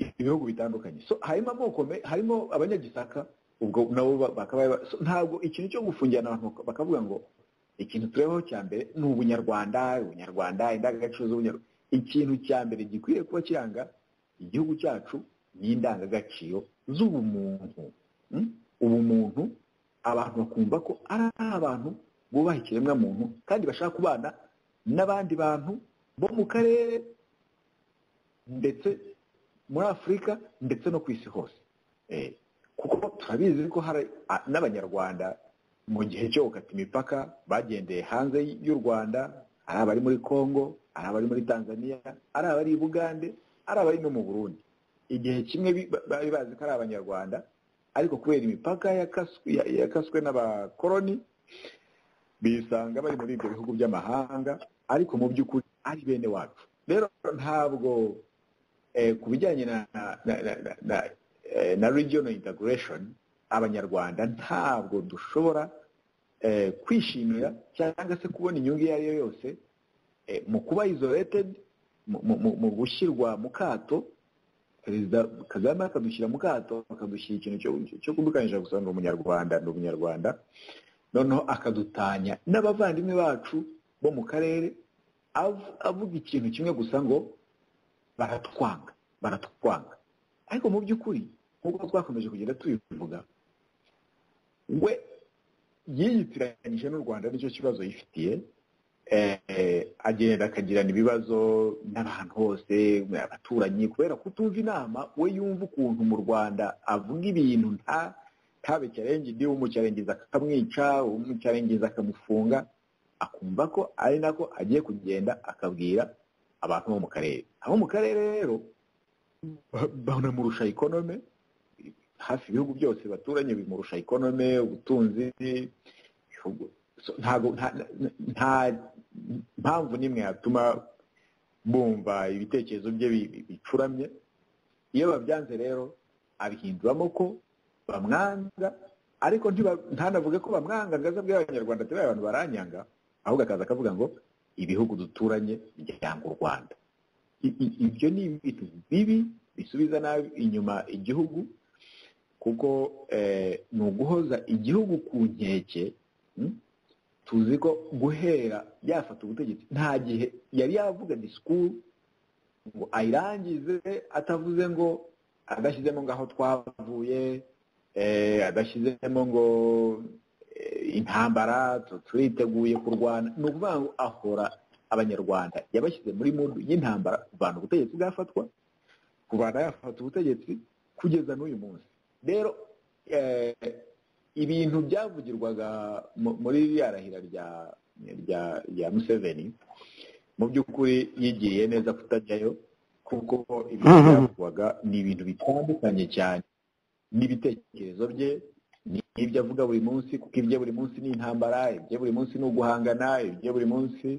ibihugu bitandukanye so harimo amoko me- harimo abanyagisaka ubwo nabo ba- bakaba ba- so, ntabwo ikintu cyo gufungirana abantu baka- bakavuga ngo ikintu turebaho cya mbere ni ubunyarwanda ubunyarwanda indangagaciro z'ubunyarwanda ikintu cya mbere gikwiye kuba kiranga igihugu cyacu ni indangagaciro z'ubumuntu Mm? ubumuntu abantu bakumva ko ari abantu bubaha ikiremwamuntu kandi bashaka kubana n'abandi bantu bo mu karere ndetse muri afurika ndetse no ku isi hose Eh, kuko turabizi ko hari a- n'abanyarwanda mu gihe cyo gukata imipaka bagendeye hanze y'u rwanda ari abari muri congo ari abari muri tanzania ari abari i bugande ari abari no mu burundi igihe kimwe bi- ba- bari bazi ko ari abanyarwanda ariko kubera imipaka yakaswe ya- yakaswe n'abakoroni bisanga bari muri ibyo bihugu by'amahanga ariko mu by'ukuri ari bene wacu rero ntabwo eh, ku bijyanye na na, na, na, na, na, eh, na regional integration abanyarwanda ntabwo dushobora eh, kwishimira cyangwa se kubona inyungu iyo ari yo yose eh, mu kuba isolated mu, mu, mu- mu gushyirwa mu kato perezida kagame akadushyira mu kato akadushyira ikintu cyo- cyo kudukangisha gusa ndi umunyarwanda ndi umunyarwanda noneho akadutanya n'abavandimwe bacu bo mu karere av- avuga ikintu kimwe gusa ngo baratwanga baratwanga ariko mu by'ukuri nk'uko twakomeje kugenda tubivuga we yiyitiranyije n'u rwanda nicyo kibazo yifitiye eh, agenda akagirana ibibazo n'abantu bose abaturanyi kubera kutumva inama we yumva ukuntu mu rwanda avuga ibintu nta tabe cyarengeje umucyarengiza akamwica umucyarengiza akamufunga akumva ko ari nako agiye kugenda akabwira abantu bo mu karere abo mu karere rero ba- banamurusha ikonome hafi ibihugu byose baturanye bimurusha ikonome ubutunzi ibihugu- so, ntago nta- nta- nta mpamvu n'imwe yatuma bumva ibitekerezo bye bi- bi- bicuramye iyo babyanze rero abihinduramo ko bamwanga ariko ntiba- ntanavuge ko bamwanga ngo aze abwire abanyarwanda ati "Bariya abantu baranyanga ahubwo akaza akavuga ngo ibihugu duturanye byanga u rwanda I- i- ibyo ni ibintu bibi bisubiza nabi inyuma igihugu kuko eh, ni uguhoza igihugu ku nkeke mm? tuzi ko guhera yafata ubutegetsi nta gihe yari yavuga disikuru ngo ayirangize atavuze ngo adashyizemo ngo aho twavuye adashyizemo ngo intambara turiteguye kurwana ni ukuvuga ngo ahora abanyarwanda yabashyize muri mudu y'intambara kuvana ubutegetsi bwafatwa kuvana yafata ubutegetsi kugeza n'uyu munsi rero ibintu byavugirwaga muri ririya rahira rya museveni mu by'ukuri yigiriye neza kutajyayo kuko ibintu byavugwaga ni ibintu bitandukanye cyane n'ibitekerezo bye n'ibyo avuga buri munsi kuko ibyo buri munsi ni intambara ibyo buri munsi ni uguhangana ibyo buri munsi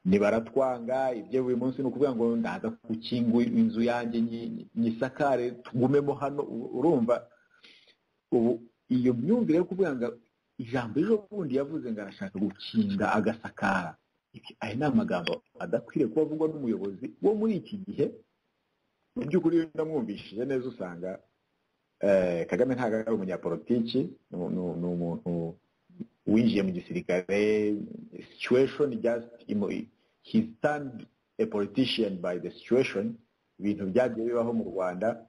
ni baratwanga ibyo buri munsi ni ukuvuga ngo ndaza gukinga inzu yanjye nyisakare tugumemo hano urumva ubu iyo myumvire yo kuvuga ngo ijambo ejo bundi yavuze ngo arashaka gukinga agasakara aya ni amagambo adakwiriye kuba avugwa n'umuyobozi wo muri iki gihe mu by'ukuri ndamwumvishije neza usanga kagame ntabwo ari umunyapolitiki ni umuntu winjiye mu gisirikare situation just he stand a politician by the situation ibintu byagiye bibaho mu rwanda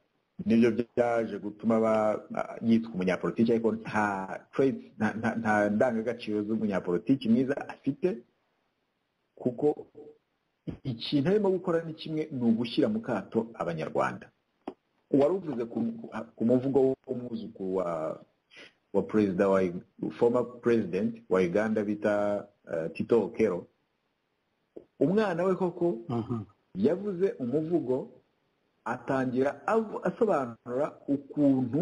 nibyo byaje gutuma yitwa umunyapolitiki ariko nta traits nta ndangagaciro z'umunyapolitiki mwiza afite kuko ikintu arimo gukora ni kimwe ni ugushyira mu kato abanyarwanda wari uvuze ku muvugo w'umwuzukuru wa wa perezida wa former president wa uganda bita tito okero umwana we koko yavuze umuvugo atangira asobanura ukuntu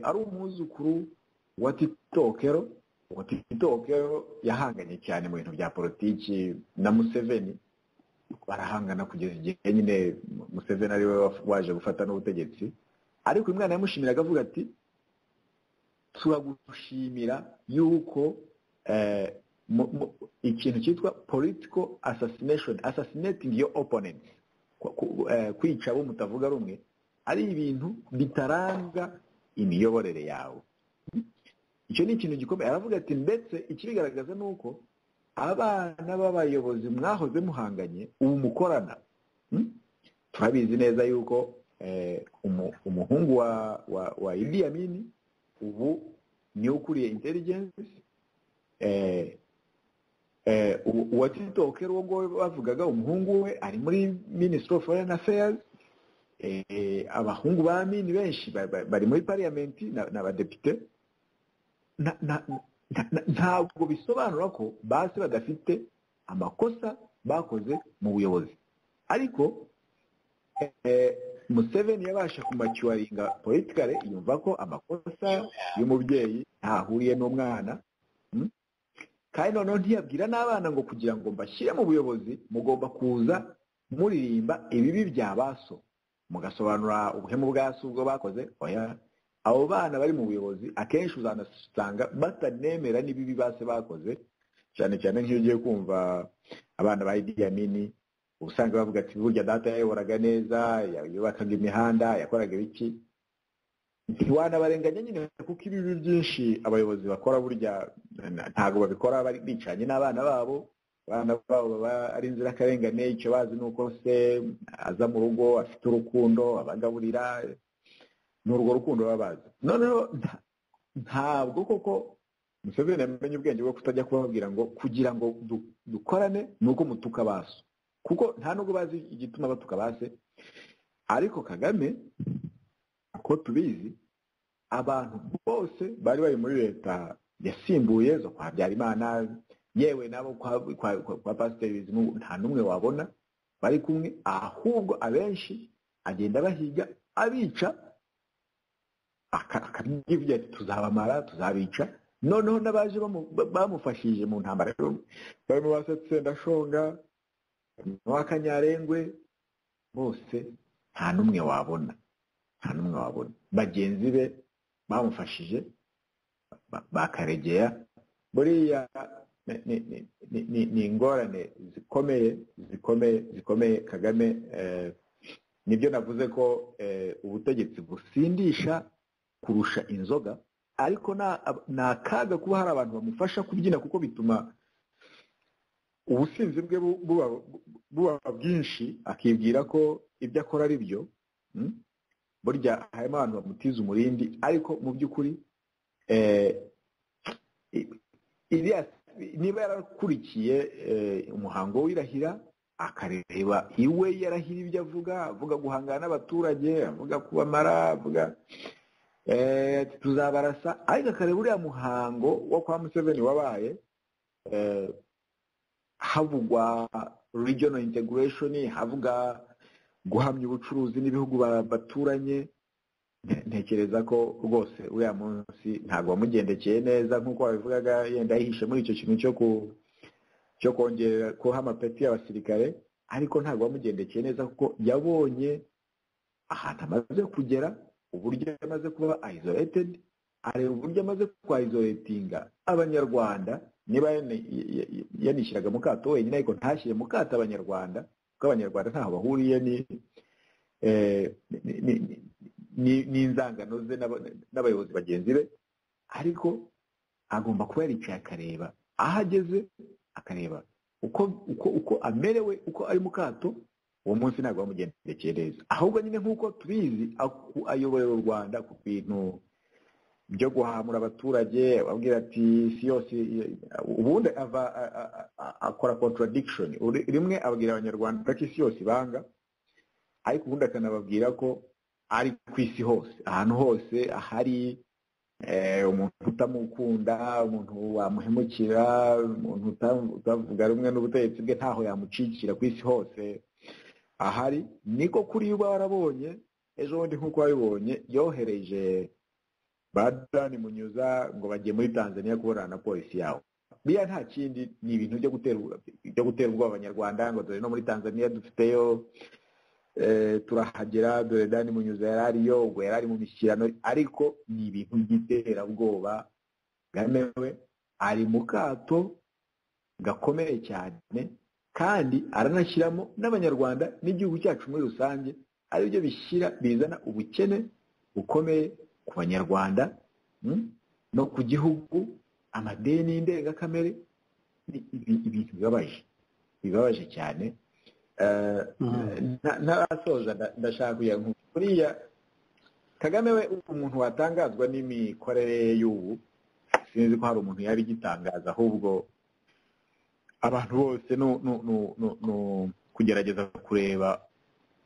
ari umwuzukuru wa tito okero wa tito okero yahanganye cyane mu bintu bya politiki na museveni barahangana kugeza igihe nyine museveni ariwe waje gufata n'ubutegetsi ariko uyu mwana yamushimiraga avuga ati turagushimira yuko ikintu cyitwa political assassination assassinating your opponent kwica abo mutavuga rumwe ari ibintu bitaranga imiyoborere yawe icyo ni ikintu gikomeye aravuga ati ndetse ikibigaragaza ni uko abana b'abayobozi mwahoze muhanganye ubu mukorana turabizi neza yuko umuhungu wa Idi Amin ubu niwe ukuriye intelligence uwa tito okero uwo nguwo bavugaga umuhungu we ari muri minisitiri ofu foreni afeyazi abahungu ba mini benshi bari muri pariyamenti ni abadepite ntabwo bisobanura ko basi badafite amakosa bakoze mu buyobozi ariko museveni yabasha kumacyuwaringa politikare yumva ko amakosa y'umubyeyi ntahuriye n'umwana kandi noneho ntiyabwira n'abana ngo kugira ngo mbashyire mu buyobozi mugomba kuza muririmba ibibi bya baso mugasobanura ubuhemu bwa si ubwo bakoze oya abo bana bari mu buyobozi akenshi uzanasanga batanemera n'ibibi base bakoze cyane cyane nk'iyo ugiye kumva abana ba idiyamini uba usanga bavuga ati burya data yayoboraga neza yubakaga imihanda yakoraga ibiki ntiwanabarenganya nyine kuko ibibi byinshi abayobozi bakora burya ntabwo babikora bari bicanye n'abana babo abana babo baba ari inzirakarengane icyo bazi ni uko se aza mu rugo afite urukundo abagaburira ni urwo rukundo baba bazi noneho ntabwo koko museveni yamenye ubwenge bwo kutajya kubabwira ngo kugira ngo dukorane ni uko mutuka baso kuko nta nubwo bazi igituma batuka base ariko kagame uko tubizi abantu bose bari bari muri leta yasimbuye zo kwa habyarimana yewe nabo kwa pasiteri bizimungu nta n'umwe wabona bari kumwe ahubwo abenshi agenda bahiga abica akabyibye ati tuzabamara tuzabica noneho n'abaje bamufashije mu ntambara barimo basetse ndashonga n'uw'akanyarengwe bose nta n'umwe wabona nta n'umwe wabona bagenzi be bamufashije bakaregera buriya ni ingorane zikomeye zikomeye zikomeye kagame nibyo navuze ko ubutegetsi busindisha kurusha inzoga ariko ni akaga kuba hari abantu bamufasha kubyina kuko bituma ubusinzi bwe bu- buba- buba bwinshi akibwira ko ibyo akora ari byo mm? burya harimo abantu bamutiza umurindi ariko mu by'ukuri eh, i- iriya niba yarakurikiye eh, umuhango w'irahira akareba iwe yarahira ibyo avuga avuga guhangana n'abaturage avuga kubamara avuga eh, ati tuzabarasa ariko akareba uriya muhango wo kwa museveni wabaye eh, havugwa regional integration havuga guhamya ubucuruzi n'ibihugu ba- baturanye nte- ntekereza ko rwose uriya munsi ntabwo wamugendekeye neza nk'uko wabivugaga yenda yihishe muri icyo kintu cyo ku cyo kongera kuha amapeti y'abasirikare ariko ntabwo wamugendekeye neza kuko yabonye ahantu amaze kugera uburyo amaze kuba isolated areba uburyo amaze kwaizoletinga abanyarwanda niba yana- ya- ya- yanishyiraga mu kato wenyine ariko ntashyire mu kato abanyarwanda kuko abanyarwanda ntaho bahuriye ni eh, ni- ni- ni- ni- n'inzangano ze n'aba- n'abayobozi bagenzi be ariko agomba kuba yaricaye akareba aho ageze akareba uko uko uko amerewe uko ari mu kato uwo munsi ntabwo bamugendekeye neza ahubwo nyine nk'uko tubizi aku- ayoborera u rwanda ku bintu byo guhamura abaturage ababwira ati si yose ubundi ava a- a- a- akora contradiction Uri- rimwe ababwira abanyarwanda ko isi yose ibanga ariko ubundi akanababwira ko ari ku isi hose ahantu hose ahari eh, umuntu utamukunda umuntu wamuhemukira umuntu uta- utavuga rumwe n'ubutegetsi bwe ntaho yamucikira ku isi hose ahari niko kuri uba warabonye ejo bundi nk'uko wabibonye yohereje badani munyuza ngo bagiye muri tanzania kuburana na polisi yawo biriya nta kindi ni ibintu byo gutera byo gutera ubwoba abanyarwanda ngo dore no muri tanzania dufiteyo eh, turahagera dore dani munyuza yari ariyo ubwo yari ari mu mishyikirano ariko ni ibintu by'iterabwoba kagame we ari mu kato gakomeye cyane kandi aranashyiramo n'abanyarwanda n'igihugu cyacu muri rusange aribyo bishyira bizana ubukene bukomeye ku banyarwanda mm, no ku gihugu amadeni y'indengakamere ni ibi- ibintu bibabaje bibabaje cyane Eh, Mhm. nta- ntarasoza nda- ndashaka kugira ngo buriya kagame we umuntu watangazwa n'imikorere ye y'ubu sinzi ko hari umuntu yari igitangaza ahubwo abantu bose nu- nu- nu- nu- nu- kugerageza kureba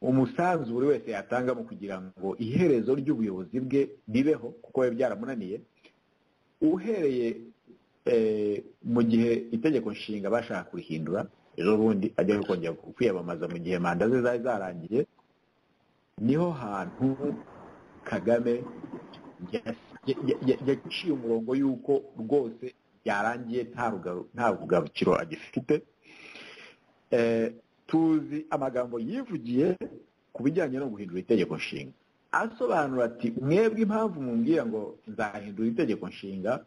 umusanzu buri wese yatanga mu kugira ngo iherezo ry'ubuyobozi bwe ribeho kuko biba byaramunaniye uhereye eh, mu gihe itegeko nshinga bashaka kurihindura ejo bundi ajya kongera kwiyamamaza mu gihe manda ze zari zarangiye niho hantu kagame yas- ya- ya- ya- yaciye umurongo y'uko rwose byarangiye nta rugaro- nta rugarukiro agifite Eh, tuzi amagambo yivugiye ku bijyanye no guhindura itegeko nshinga asobanura ati mwebwe impamvu mumbwira ngo nzahindura itegeko nshinga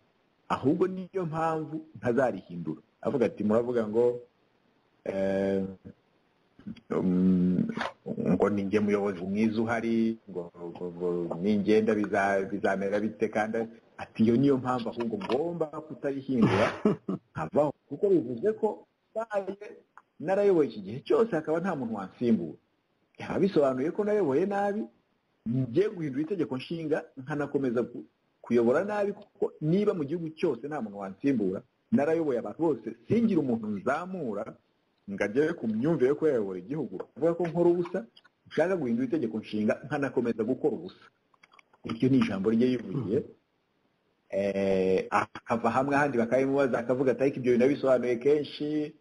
ahubwo niyo mpamvu ntazarihindura avuga ati muravuga ngo eh, um, ngo ninjye muyobozi mwiza uhari ngo ngo- ngo ningenda biza- bizamera bite kandi ati iyo niyo mpamvu ahubwo ngomba kutarihindura nkavaho kuko bivuze ko mbaye narayoboye iki gihe cyose hakaba nta muntu wansimbura bikaba bisobanuye ko nayoboye nabi ngiye guhindura itegeko nshinga nkanakomeza ku- kuyobora nabi kuko niba mu gihugu cyose nta muntu wansimbura narayoboye abantu bose singira umuntu nzamura ngo agere ku myumvire yo kuyobora igihugu avuga ko nkora ubusa nshaka guhindura itegeko nshinga nkanakomeza gukora ubusa iryo ni ijambo rye yivugiye eh, akava hamwe ahandi bakabimubaza akavuga ati ariko ibyo bintu nabisobanuye kenshi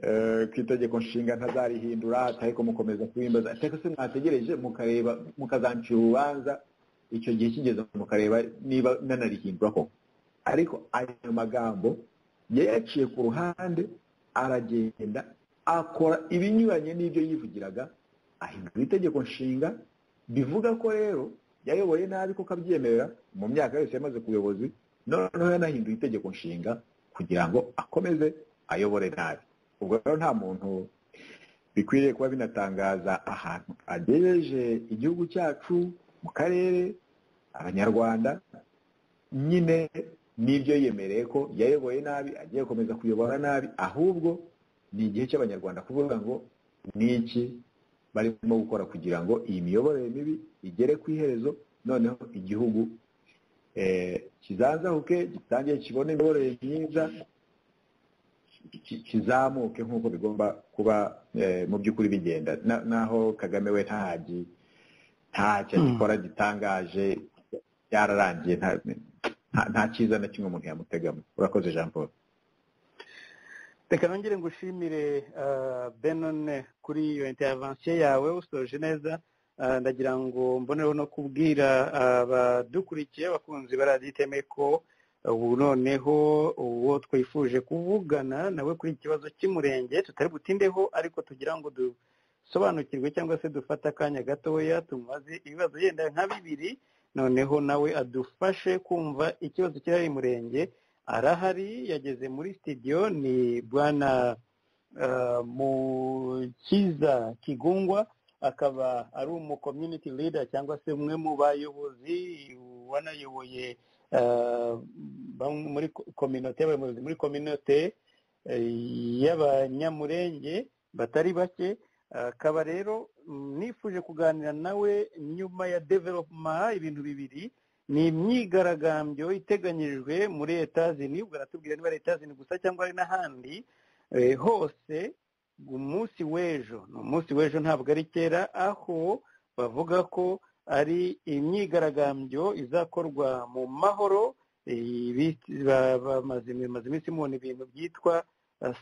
eh, ku itegeko nshinga ntazarihindura ariko mukomeza kubimbaza ariko se mwategereje mukareba mukazancira urubanza icyo gihe kigeze mukareba niba nanarihindura koko ariko ayo magambo yayaciye ku ruhande aragenda akora ibinyuranye n'ibyo yivugiraga ahindura itegeko nshinga bivuga ko rero yayoboye nabi ko kabyemerera mu myaka yose yamaze ku buyobozi noneho yanahinduye itegeko nshinga kugira ngo akomeze ayobore nabi ubwo rero nta muntu bikwiriye kuba binatangaza ahantu agejeje igihugu cyacu mu karere abanyarwanda nyine n'ibyo yiyemereye ko yayoboye nabi agiye gukomeza kuyobora nabi ahubwo ni igihe cy'abanyarwanda kuvuga ngo ni iki barimo gukora kugira ngo iyi miyoborere mibi igere ku iherezo noneho igihugu kizanzahuke gitangiye kibone imiyoborere myiza kizamuke nk'uko bigomba kuba mu by'ukuri bigenda naho kagame we ntahagi ntacyo agikora gitangaje byararangiye nta cyiza na kimwe umuntu yamutegamo urakoze jean paul reka nongere ngo ushimire benone kuri iyo intervention yawe usoje neza ndagira ngo mbonereho no kubwira abadukurikiye abakunzi ba radiyo iteme ko ubu noneho uwo twifuje kuvugana nawe kuri iki kibazo cy'umurenge tutari butindeho ariko tugira ngo dusobanukirwe cyangwa se dufate akanya gatoya tumubaze ibibazo yenda nka bibiri noneho nawe adufashe kumva ikibazo cy'ihari murenge arahari yageze muri sitidiyo ni bwana mukiza kigungwa akaba ari umu community leader cyangwa se umwe mu bayobozi wanayoboye muri kominote y'abayobozi muri kominote y'abanyamurenge batari bake akaba rero nifuje kuganira nawe nyuma ya developuma ibintu bibiri ni imyigaragambyo iteganyijwe muri etazini baratubwira niba ari etazini gusa cyangwa ari n'ahandi hose umunsi w'ejo ni umunsi w'ejo ntabwo ari kera aho bavuga ko ari imyigaragambyo izakorwa mu mahoro bamaze iminsi mubona ibintu byitwa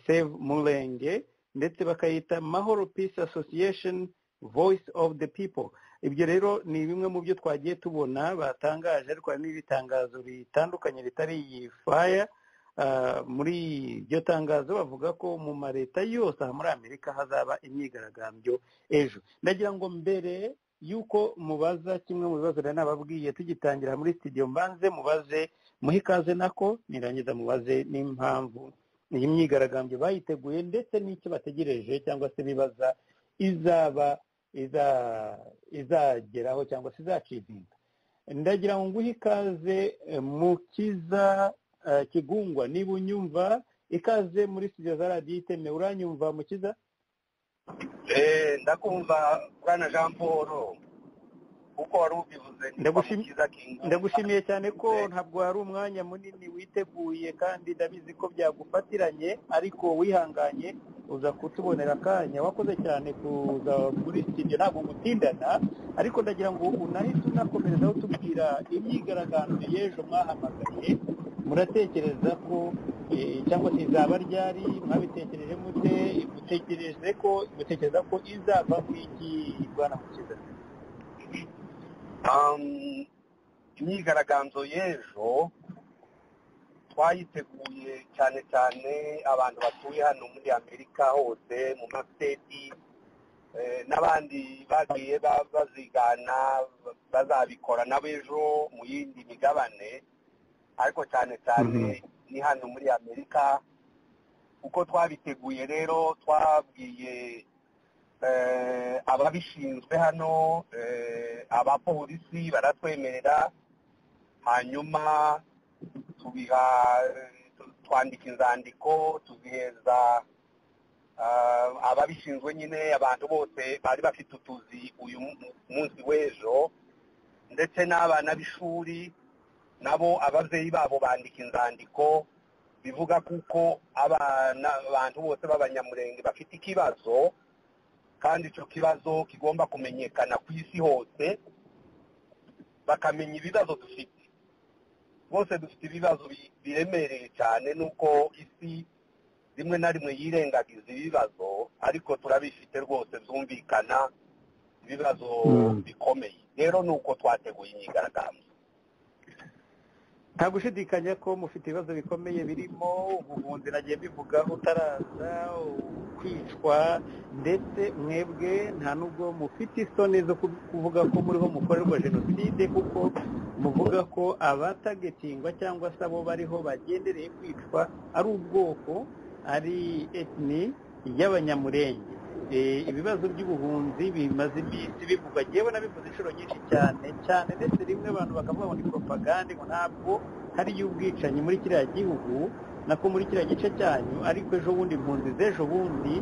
save murenge ndetse bakayita mahoro peace association voice of the people ibyo rero ni bimwe mu byo twagiye tubona batangaje ariko hari n'ibitangazo bitandukanye bitari iyi faya muri iryo tangazo bavuga ko mu ma leta yose aha muri amerika hazaba imyigaragambyo ejo ndagira ngo mbere y'uko mubaza kimwe mu bibazo rero nababwiye tugitangira muri sitidiyo mbanze mubaze muhe ikaze nako nirangiza mubaze n'impamvu iyi myigaragambyo bayiteguye ndetse n'icyo bategereje cyangwa se bibaza izaba izageraho cyangwa se izacizinga ndagira ngo nguhe ikaze mukiza kigungwa niba unyumva ikaze muri studio za radiyo iteme uranyumva mukiza ndakumva bwana jean paul uko wari ubivuze ndagushimiye cyane ko ntabwo wari umwanya munini witeguye kandi ndabizi ko byagufatiranye ariko wihanganye uza kutubonera akanya wakoze cyane kuza muri studio ntabwo gutindana ariko ndagira ngo unahite unakomerezaho tubwira imyigaragambyo y'ejo mwahamagaye muratekereza ko cyangwa se izaba ryari mwabitekereje mute mutekereze ko mutekereza ko izava ku iki bwana mukiza imyigaragambyo y'ejo twayiteguye cyane cyane abantu batuye hano muri amerika hose mu masiteti n'abandi bagiye bazigana bazabikora n'abejo mu yindi migabane ariko cyane cyane ni hano muri amerika uko twabiteguye rero twabwiye ababishinzwe hano abapolisi baratwemerera hanyuma tubiha twandika inzandiko tuzihereza ababishinzwe nyine abantu bose bari bafite utuzi uyu munsi w'ejo ndetse n'abana b'ishuri nabo ababyeyi babo bandika inzandiko bivuga kuko abana abantu bose b'abanyamurenge bafite ikibazo kandi icyo kibazo kigomba kumenyekana ku isi hose bakamenya ibibazo dufite bose dufite ibibazo biremereye cyane nuko isi rimwe na rimwe yirengagiza ibibazo ariko turabifite rwose byumvikana ibibazo bikomeye rero ni uko twateguye imyigaragambyo nta gushidikanya ko mufite ibibazo bikomeye birimo ubuhunzi nagiye bivuga utaraza kwicwa ndetse mwebwe nta nubwo mufite isoni zo kuvuga ko muriho mukorerwa jenoside kuko muvuga ko abatagetingwa cyangwa se abo bariho bagendereye kwicwa ari ubwoko ari etini y'abanyamurenge ibibazo by'ubuhunzi bimaze iminsi bivugwa yewe nabivuze inshuro nyinshi cyane cyane ndetse rimwe abantu bakavuga ngo ni propagande ngo ntabwo hariyo ubwicanyi muri kiriya gihugu nako muri kiriya gice cyanyu ariko ejo bundi impunzi z'ejo bundi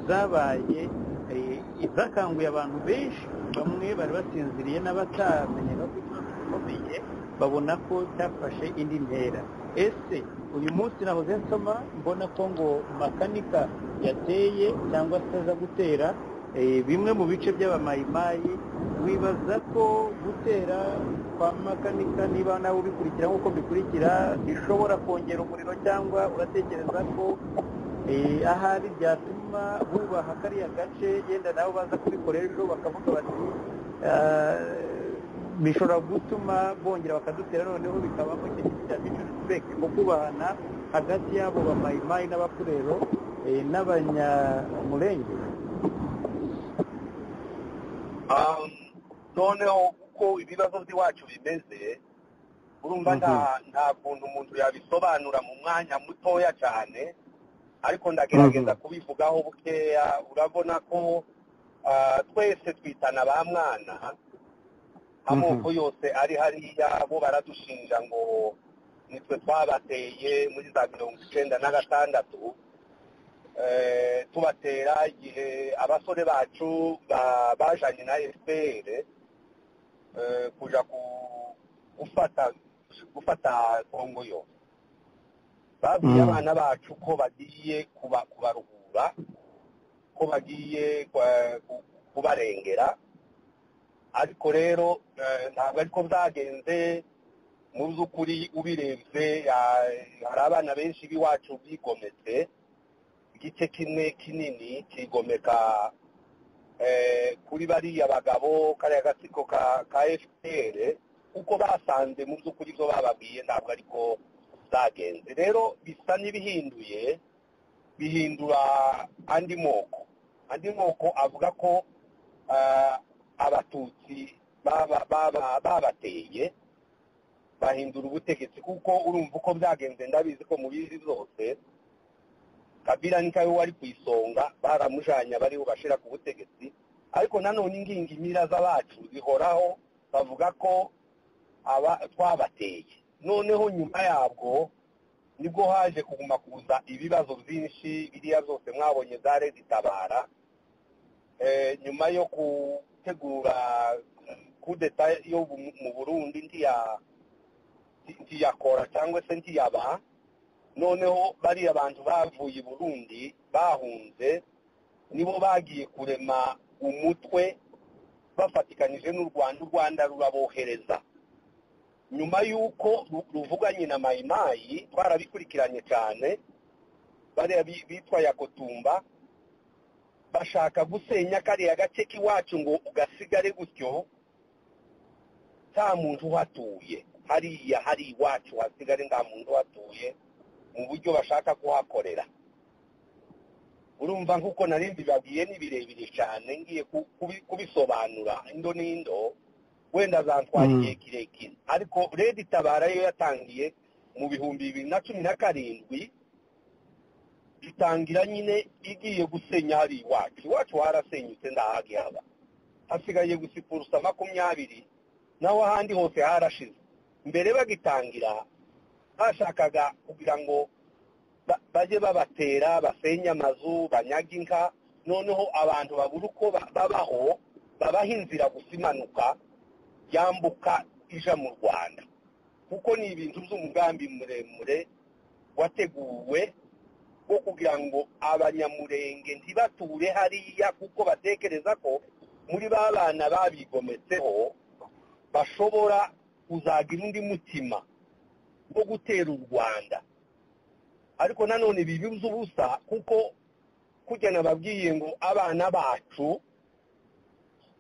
zabaye eh, zakanguye abantu benshi bamwe bari basinziriye n'abatamenyaga ko ikibazo gikomeye babona ko cyafashe indi ntera ese uyu munsi nahoze nsoma mbona ko ngo makanika yateye cyangwa se aza gutera eh, bimwe mu bice by'abamayimayi wibaza ko gutera kwa makanika niba nawe ubikurikira nk'uko bikurikira bishobora kongera umuriro cyangwa uratekereza ko eh, ahari byatuma bubaha kariya gace yenda nabo baza kubikora ejo bakavuga bati "Ah, bishobora gutuma bongera bakadutera noneho bikabamo ikintu cya disirespegiti mu kubahana hagati y'abo bamayimayi n'abakurero eh, n'abanyamurenge Um, noneho uko ibibazo by'iwacu bimeze urumva nta nta kuntu umuntu yabisobanura mu mwanya mutoya cyane ariko ndagerageza kubivugaho bukeya urabona ko ah, twese twitana ba mwana amoko yose ari hariya bo baradushinja ngo nitwe twabateye muri za mirongo icyenda na gatandatu eh, tubatera igihe abasore bacu ba- bajanye na fpr eh, kuja ku- gufata gufata kongo yose babwiye Mm. abana bacu ko bagiye kuba- kubaruhura ko bagiye eh, ku- kubarengera ariko rero eh, ntabwo ariko byagenze mu by'ukuri ubirebye ah, hari abana benshi b'iwacu bigometse igice kimwe kinini kigomeka eh, kuri bariya bagabo kariya gatsiko ka, ka fpr kuko basanze mu by'ukuri ibyo bababwiye ntabwo ariko byagenze rero bisa n'ibihinduye bihindura andi moko andi moko avuga ko ah, abatutsi baba- baba- babateye bahindura ubutegetsi kuko urumva uko byagenze ndabizi ko mubizi zose kabila ni kawe wari ku isonga baramujanye abari bubashira ku butegetsi ariko nanone ingingimira z'abacu zihoraho bavuga ko aba twabateye noneho nyuma yabwo nibwo haje kuguma kuza ibibazo byinshi biriya byose mwabonye zare zitabara eh, nyuma yo gutegura kudeta yo mu- mu burundi ntiya- nti- ntiyakora cyangwa se ntiyaba noneho bariya bantu bavuye i burundi bahunze nibo bagiye kurema umutwe bafatikanije n'u rwanda u rwanda rurabohereza nyuma y'uko ru- ruvuganye na mayimayi twarabikurikiranye cyane bariya bi- bitwa yakotumba bashaka gusenya kariya gace k'iwacu ngo ugasigare gutyo nta muntu uhatuye hariya hari iwacu hasigare nta muntu uhatuye mu buryo bashaka kuhakorera urumva nk'uko nari mbibabwiye ni birebire cyane ngiye ku- kubi- kubisobanura indo n'indo wenda zantwara igihe kirekire ariko redi tabara yo yatangiye mu bihumbi bibiri na cumi na karindwi itangira nyine igiye gusenya hari iwacu iwacu harasenyutse ndahagi haba hasigaye gusa ipurusa makumyabiri naho ahandi hose harashize mbere bagitangira bashakaga kugira ngo ba- bajye babatera basenye amazu banyage inka noneho abantu babura uko ba- babaho babaha inzira gusa imanuka yambuka ija mu rwanda kuko ni ibintu by'umugambi muremure wateguwe bwo kugira ngo abanyamurenge ntibature hariya kuko batekereza ko muri ba bana babigometseho bashobora kuzagira undi mutima wo gutera u rwanda ariko nanone bibibye ubusa kuko kujya nababwiye ngo abana bacu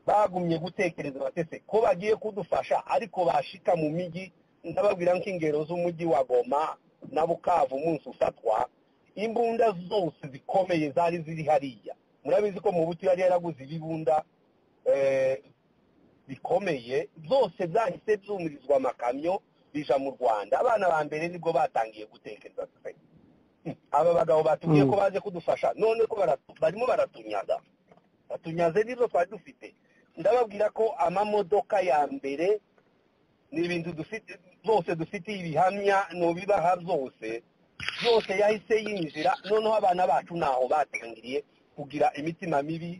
bagumye gutekereza batese ko bagiye kudufasha ariko bashika mu migi ndababwira nk'ingero z'umujyi wa goma na bukavu umunsi ufatwa imbunda zose zikomeye zari ziri hariya murabizi ko mu buto yari yaraguze ibibunda eh, bikomeye byose byahise byumurizwa amakamyo bija mu rwanda abana ba mbere nibwo batangiye gutekereza pe. Hmm, aba bagabo batubwiye ko baje kudufasha none ko baratu- barimo baratunyaga batunyaze n'izo twari dufite ndababwira ko amamodoka ya mbere ni ibintu dufite byose dufite ibihamya nobibaha byose yose yahise yinjira noneho abana bacu ntaho batangiriye kugira imitima mibi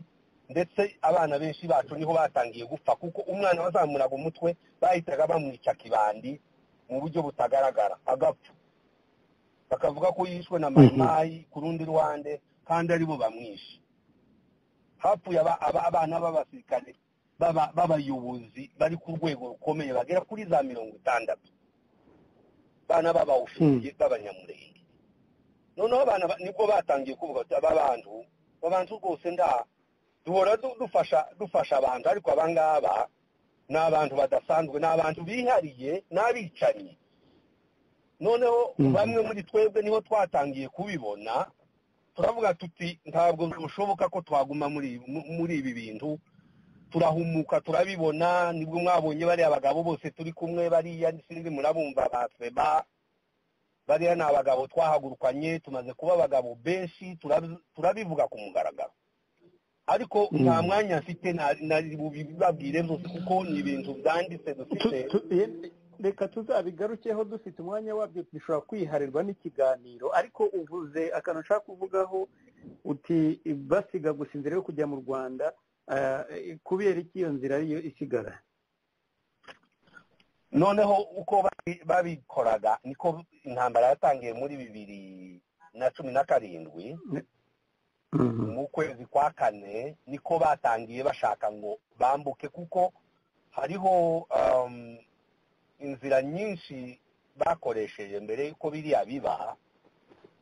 ndetse abana benshi bacu niho batangiye gupfa kuko umwana wazamuraga umutwe bahitaga bamwica kibandi mu buryo butagaragara agapfa bakavuga ko yishwe na mayimayi ku rundi ruhande kandi aribo bamwishe hapfuye aba- aba- abana b'abasirikare baba- b'abayobozi bari ku rwego rukomeye bagera kuri za mirongo itandatu bana b'abawufiye b'abanyamurenge noneho abana ba- nibwo batangiye kuvuga bati aba bantu aba bantu rwose nda duhora du- dufasha dufasha abantu ariko aba ngaba ni abantu badasanzwe ni abantu bihariye n'abicanyi noneho bamwe muri twebwe niho twatangiye kubibona turavuga tuti ntabwo bishoboka ko twaguma muri mu- muri ibi bintu turahumuka turabibona nibwo mwabonye bariya bagabo bose turi kumwe bariya sinzi murabumva ba feba bariya ni abagabo twahagurukanye tumaze kuba abagabo benshi turabi- turabivuga ku mugaragaro ariko nta mwanya mfite na- nari bubibabwire byose kuko ni ibintu byanditse dufite Tu- tu- ye- reka tuzabigarukeho dufite umwanya wabyo bishobora kwiharirwa n'ikiganiro ariko uvuze akantu ushaka kuvugaho uti basiga gusa inzira yo kujya mu rwanda ah, kubera iki iyo nzira ariyo isigara noneho uko babi- babikoraga niko intambara yatangiye muri bibiri na cumi na karindwi mu kwezi kwa kane niko batangiye bashaka ngo bambuke kuko hariho um, inzira nyinshi bakoresheje mbere yuko biriya biba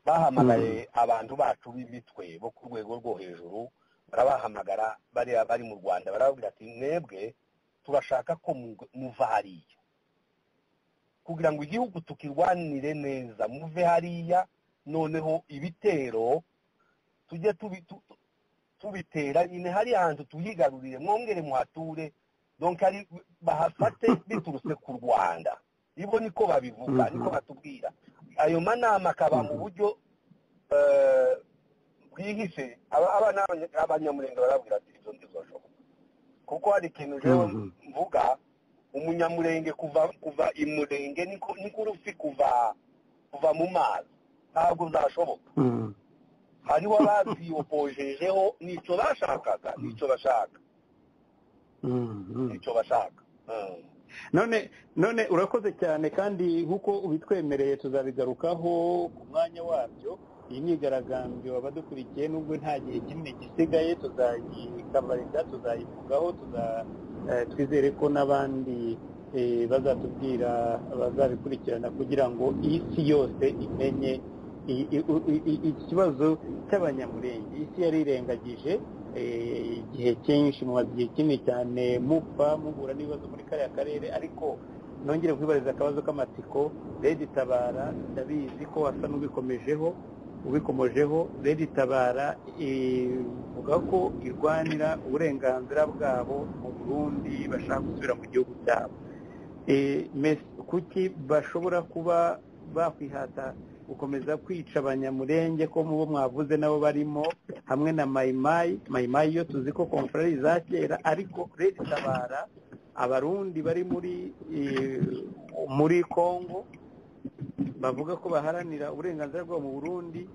bahamagaye abantu bacu b'imitwe bo ku rwego rwo hejuru barabahamagara bariya bari mu rwanda barababwira ati mwebwe turashaka ko mu- muva hariya kugira ngo igihugu tukirwanire neza muve hariya noneho ibitero tujye tubi- tu- tu- tubitera nyine hari hantu tuhigarurire mwongere muhature donc ari bahafate biturutse ku rwanda ibo niko babivuga Mhm. niko batubwira ayo manama akaba mu Mhm. buryo eh, bwihishe Aba- aba ni abanya- abanyamurenge barabwira ati ibyo ntibizashoboka kuko hari ikintu jewe Mhm. mvuga umunyamurenge kuva kuva imurenge niko niko urufi kuva kuva mu mazi ntabwo byashoboka hariho ababyiyopojejeho nicyo bashakaga nicyo bashaka nicyo bashaka Mm. none none urakoze cyane kandi nk'uko ubitwemereye tuzabigarukaho ku mwanya wabyo iyi myigaragambyo abadukurikiye nubwo nta gihe kinini gisigaye tuzayikabarika tuzayivugaho tuza eh, twizere ko n'abandi eh, bazatubwira bazabikurikirana kugira ngo isi yose imenye i- i- i- i- ikibazo cy'abanyamurenge isi yari irengagije eh, igihe cyinshi mumaze igihe kinini cyane mupfa muhura n'ibibazo muri kariya karere ariko nongere kwibariza akabazo k'amatsiko redi tabara ndabizi ko wasa n'ubikomejeho ubikomojeho redi tabara ivuga ko irwanira uburenganzira bwabo mu burundi bashaka gusubira mu gihugu cyabo Eh, mes- kuki bashobora kuba bakwihata gukomeza kwica abanyamurenge ko mubo mwavuze nabo barimo hamwe na mayimayi mayimayi yo tuzi ko konferari za kera ariko redi tabara abarundi bari muri eh, muri kongo bavuga ko baharanira uburenganzira bwabo mu burundi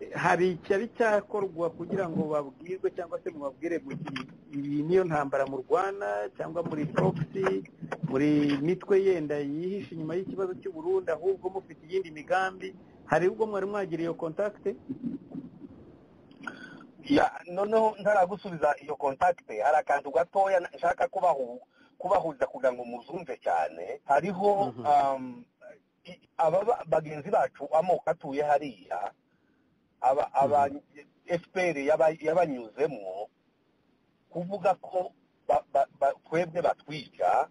Eh, hari icyari cyakorwa kugira ngo babwirwe cyangwa se mubabwire muti iyi niyo ntambara murwana cyangwa muri proxy muri mitwe yenda yihishe inyuma y'ikibazo cy'u Burundi ahubwo mufite iyindi migambi hari ubwo mwari mwagira iyo kontakite Ya, noneho ntaragusubiza iyo kontakite hari akantu gatoya na- nshaka kubahu kubahuza kugira ngo muzumve cyane hariho Mhm. um, i- aba ba- bagenzi bacu amoko atuye hariya aba aba FPR yaba- yabanyuzemwo kuvuga ko ba- ba- ba- twebwe batwica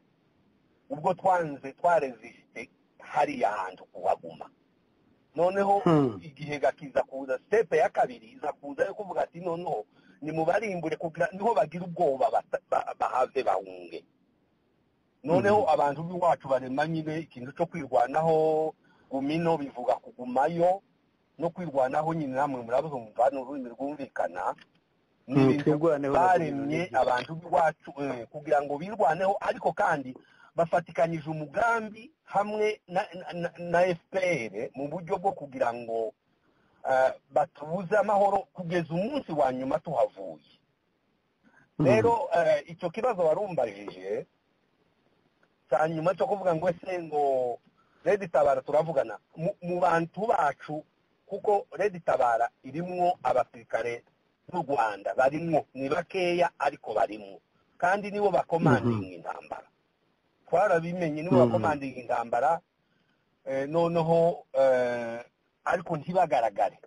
ubwo twanze twareziste hariya hantu kuhaguma noneho Hmm. igihe gakiza kuza stepe ya kabiri iza kuza yo kuvuga ati noneho nimubarimbure kugira niho bagira ubwoba bata- ba- bahave bahunge noneho abantu b'iwacu barema nyine ikintu cyo kwirwanaho gumino bivuga kugumayo no kwirwanaho nyine namwe murabumva ni ururimi rwumvikana ni Hmm, ibintu twirwaneho na baremye Gumino. abantu b'iwacu eh, kugira ngo birwaneho ariko kandi bafatikanyije umugambi hamwe na na- na fpr mu buryo bwo kugira ngo ah, batubuze amahoro kugeza umunsi wa nyuma tuhavuye rero eh, icyo kibazo warumbajije cya nyuma cyo kuvuga ngo ese ngo redi tabara turavugana mu- mu bantu bacu kuko redi tabara irimwo abasirikare b'u rwanda barimwo ni bakeya ariko barimwo kandi nibo bakomandinga intambara twarabimenye nibo Mhm. bakomandinga intambara eh, noneho eh, ariko ntibagaragare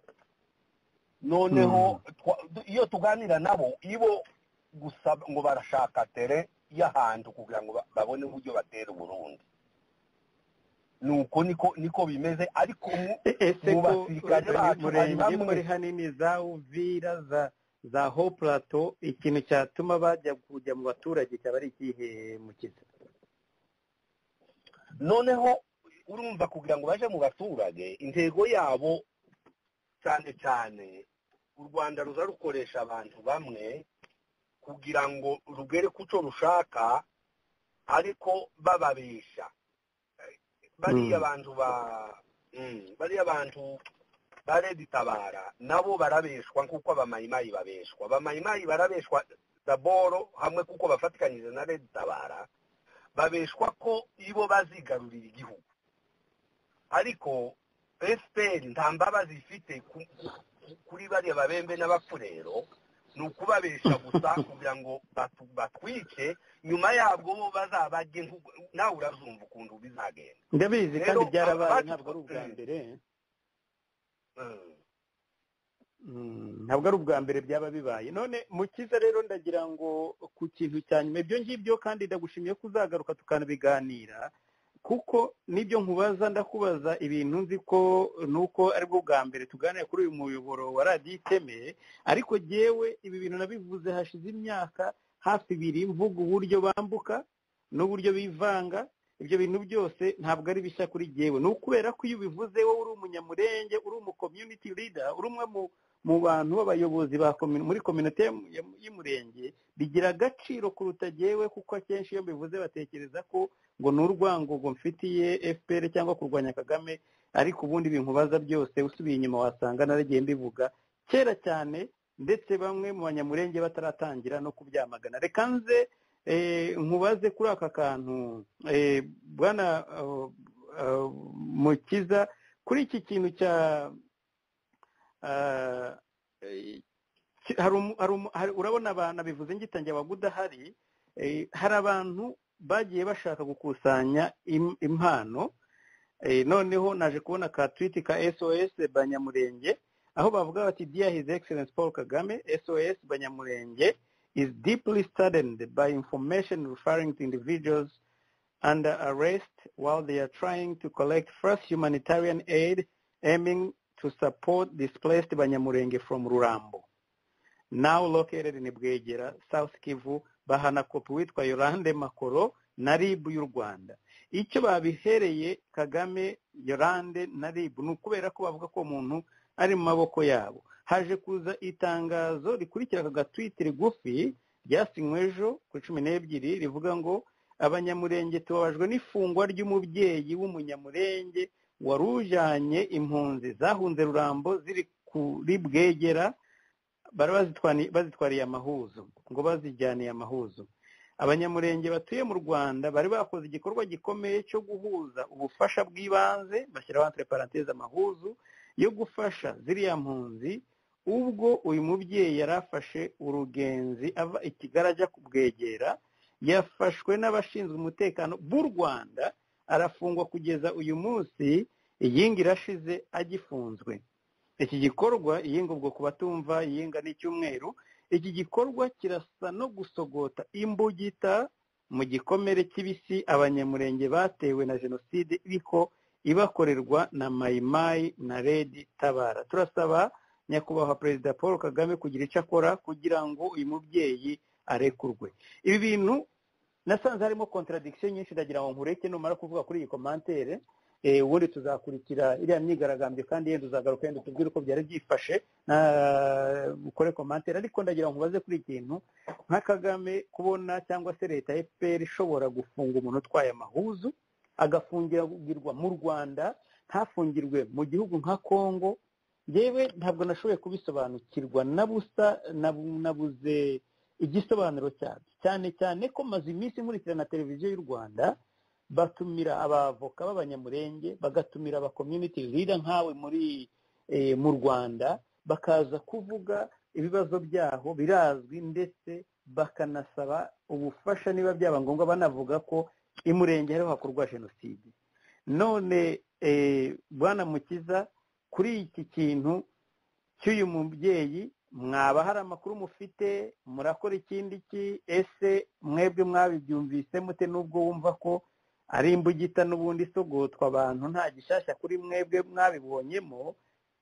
noneho twa- du- iyo tuganira nabo ibo gusa ngo barashaka tere y'ahantu kugira ngo ba- babone uburyo batera uburundi nuko niko niko bimeze ariko mu- E- ese ko mu basirikare Loni bacu hari murenge bamwe muri hanini za uvira za za ho plato ikintu cyatuma bajya kujya mu baturage cyaba ari ikihe mukiza noneho urumva kugira ngo baje mu baturage intego yabo cyane cyane u rwanda ruza rukoresha abantu bamwe kugira ngo rugere ku cyo rushaka ariko bababesha Eh, bariya Mm. bantu ba mm, bariya bantu ba reditabara nabo barabeshwa nk'uko abamayimayi babeshwa abamayimayi barabeshwa daboro hamwe kuko bafatikanyije na reditabara babeshwa ko ibo bazigarurira igihugu ariko fpr nta mbabazi ifite ku- ku- kuri bariya babembe n'abapfurero ni ukubabesha gusa kugira ngo batu- batwice nyuma yabwo bo bazabajye nk'uko- nawe urazumva ukuntu bizagenda ndabizi Rero, kandi byarabaye abacu- ntabwo ari ubwa Mm. mbere Mm. Mm, ntabwo ari ubwa mbere byaba bibaye none mukiza rero ndagira ngo ku kintu cya nyuma ibyo ngibyo kandi ndagushimiye ko uzagaruka tukanabiganira kuko n'ibyo nkubaza ndakubaza ibintu nzi ko nuko aribwo bwa mbere tuganira kuri uyu muyoboro wa radiyo iteme ariko jyewe ibi bintu nabivuze hashize imyaka hafi ibiri mvuga uburyo bambuka n'uburyo bivanga ibyo bintu byose ntabwo ari bishya kuri jyewe ni ukubera ko iyo ubivuze wowe uri umunyamurenge uri umu community leader uri umwe mu mu bantu b'abayobozi ba komi- muri kominote ya- y'umurenge bigira agaciro kuruta jyewe kuko akenshi iyo mbivuze batekereza ko ngo ni urwangogo mfitiye fpr cyangwa kurwanya kagame ariko ubundi binkubaza byose usubiye inyuma wasanga naragiye mbivuga kera cyane ndetse bamwe mu banyamurenge bataratangira no kubyamagana reka nze eh, nkubaze kuri aka kantu eh, bwana eh, eh, mukiza kuri iki kintu cya eh, ki- hari umu- hari umu- hari- urabona abantu bivuze ngitangiye abagudahari hari abantu bagiye bashaka gukusanya im- impano Eh, noneho naje kubona ka twiti ka sos banyamurenge aho bavuga bati dear his excellence paul kagame sos banyamurenge is deeply saddened by information referring to individuals under arrest while they are trying to collect first humanitarian aid aiming to support displaced Banyamurenge from Rurambo, now located in Bwegera, South Kivu, bahana kopi witwa Yolande Makoro na RIB y'u Rwanda. Icyo babihereye Kagame, Yolande na RIB ni ukubera ko bavuga ko uwo muntu ari mu maboko yabo. Haje kuza itangazo rikurikira aka gatwiti rigufi ryasinywe ejo ku cumi n'ebyiri rivuga ngo abanyamurenge tubabajwe n'ifungwa ry'umubyeyi w'umunyamurenge wari ujyanye impunzi zahunze rurambo ziri kuri bwegera bari bazitwani- bazitwariye amahuzo ngo bazijyaniye amahuzo abanyamurenge batuye mu rwanda bari bakoze igikorwa gikomeye cyo guhuza ubufasha bw'ibanze bashyiraho entre parenthèse amahuzu yo gufasha ziriya mpunzi ubwo uyu mubyeyi yari afashe urugenzi ava i kigali ajya kubwegera yafashwe n'abashinzwe umutekano b'u rwanda arafungwa kugeza uyu munsi iyinga irashize agifunzwe iki gikorwa iyinga ubwo ku batumva iyinga n'icyumweru iki gikorwa kirasa no gusogota imbugita mu gikomere kibisi abanyamurenge batewe na jenoside iriko ibakorerwa na mayimayi na redi tabara turasaba nyakubahwa perezida paul kagame kugira icyo akora kugira ngo uyu mubyeyi arekurwe ibi bintu nasanze harimo contradiction nyinshi ndagira ngo nkureke numara kuvuga kuri iyi komantere ubundi tuzakurikira iriya myigaragambyo kandi yenda uzagaruka yenda utubwire uko byari byifashe ukore komantere ariko ndagira ngo ubaze kuri ikintu nka kagame kubona cyangwa se leta ya fpr ishobora gufunga umuntu utwaye amahuzu agafungirwa mu rwanda ntafungirwe mu gihugu nka congo yewe ntabwo nashoboye kubisobanukirwa na busa nabuze igisobanuro cyabyo cyane cyane ko maze iminsi nkurikirana televiziyo y'u rwanda batumira abavoka b'abanyamurenge bagatumira aba community leader nkawe muri mu rwanda bakaza kuvuga ibibazo byaho birazwi ndetse bakanasaba ubufasha niba byaba ngombwa banavuga ko imurenge hariho hakorwa jenoside none bwana mukiza kuri iki kintu cy'uyu mubyeyi mwaba hari amakuru mufite murakora ikindi ki ese mwebwe mwabibyumvise mute n'ubwo wumva ko ari imbugita n'ubundi isogotwa abantu nta gishyashya kuri mwebwe mwabibonyemo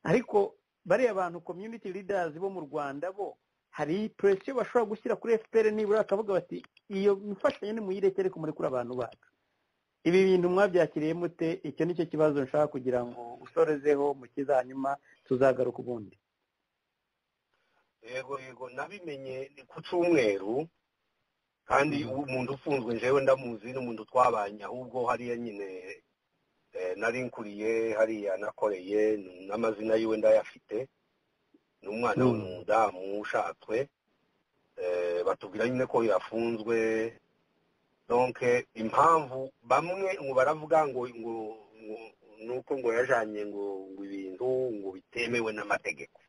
ariko bariya bantu community leaders bo mu rwanda bo hari presiyo bashobora gushyira kuri fpr nibura bakavuga bati iyo mfashanyo nimuyirekere kumurekura abantu bacu ibi bintu mwabyakiriye mute icyo nicyo kibazo nshaka kugira ngo usorezeho mu hanyuma tuzagaruka ubundi yego yego nabimenye ni ku cyumweru kandi umuntu ufunzwe njyewe ndamuzi n'umuntu twabanye ahubwo hariya nyine nari nkuriye hariya nakoreye n'amazina yiwe ndayafite ni umwana w'umudamu ushatswe batubwira nyine ko yafunzwe donke impamvu bamwe ngo baravuga ngo ngo nuko ngo yajanye ngo ngo ibintu ngo bitemewe n'amategeko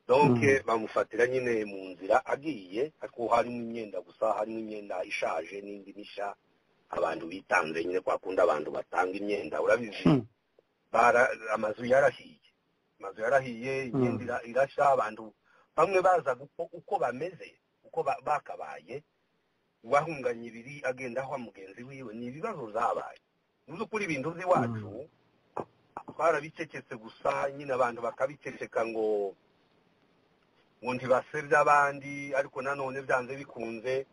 donke bamufatira nyine mu nzira agiye ariko harimo imyenda gusa harimo imyenda ishaje n'indi mishya abantu bitanze nyine kwa kundi abantu batanga imyenda urabizi amazu yarahiye amazu yarahiye imyenda irashya abantu bamwe baza uko bameze uko bakabaye uwahunganye ibiri agenda aho mugenzi wiwe ni ibibazo zabaye mu by'ukuri ibintu by'iwacu twarabicecetse gusa nyine abantu bakabiceceka ngo ngo ntibasebye abandi ariko nanone byanze bikunze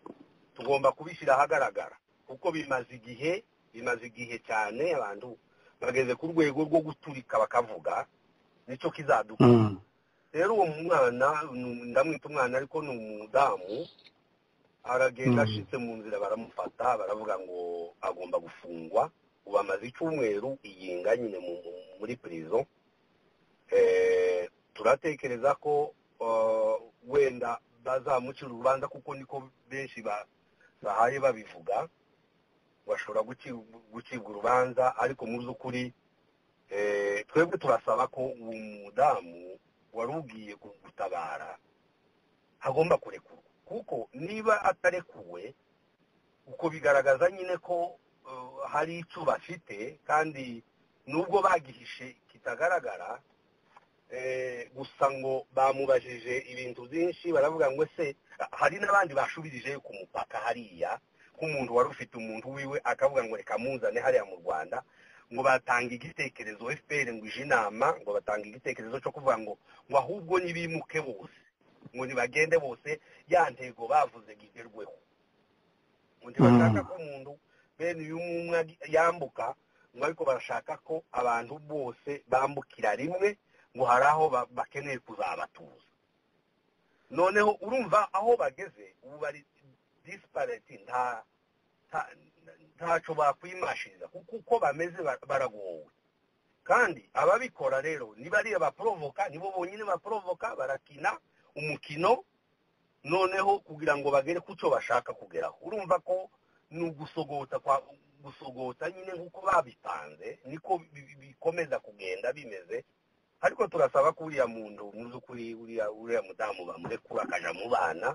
tugomba kubishyira ahagaragara kuko bimaze igihe bimaze igihe cyane abantu bageze ku rwego rwo guturika bakavuga nicyo kizadukura rero uwo mwana ndamwita umwana ariko ni umudamu aragenda ashitse mu nzira baramufata baravuga ngo agomba gufungwa ubu amaze icyumweru iyinga nyine muri pirizo turatekereza ko wenda bazamucira urubanza kuko niko benshi bahaye babivuga bashobora gucibwa urubanza ariko mu by'ukuri twebwe turasaba ko uwo mudamu wari ugiye gutabara agomba kurekurwa kuko niba atarekuwe uko bigaragaza nyine ko hari icyo bafite kandi nubwo bagihishe kitagaragara gusa ngo bamubajije ibintu byinshi baravuga ngo ese hari n'abandi bashubirije ku mupaka hariya nk'umuntu wari ufite umuntu wiwe akavuga ngo reka muzane hariya mu rwanda ngo batanga igitekerezo fpr ngo ije inama ngo batanga igitekerezo cyo kuvuga ngo ngo ahubwo nibimuke bose ngo ntibagende bose ya ntego bavuze ngo igerweho ngo ntibashaka ko umuntu bene uyu umwe yambuka ngo ariko barashaka ko abantu bose bambukira rimwe ngo hari aho bakeneye kuzabatuza noneho urumva aho bageze ubu bari disipareti nta ntacyo bakwimashiriza kuko uko bameze baragowe kandi ababikora rero ni bariya baporovoka nibo bonyine baporovoka barakina umukino noneho kugira ngo bagere ku cyo bashaka kugeraho urumva ko ni ugusogota gusogota nyine nk'uko babipanze niko bikomeza kugenda bimeze ariko turasaba ko uriya muntu mu by'ukuri uriya mudamu bamurekura akajya mu bana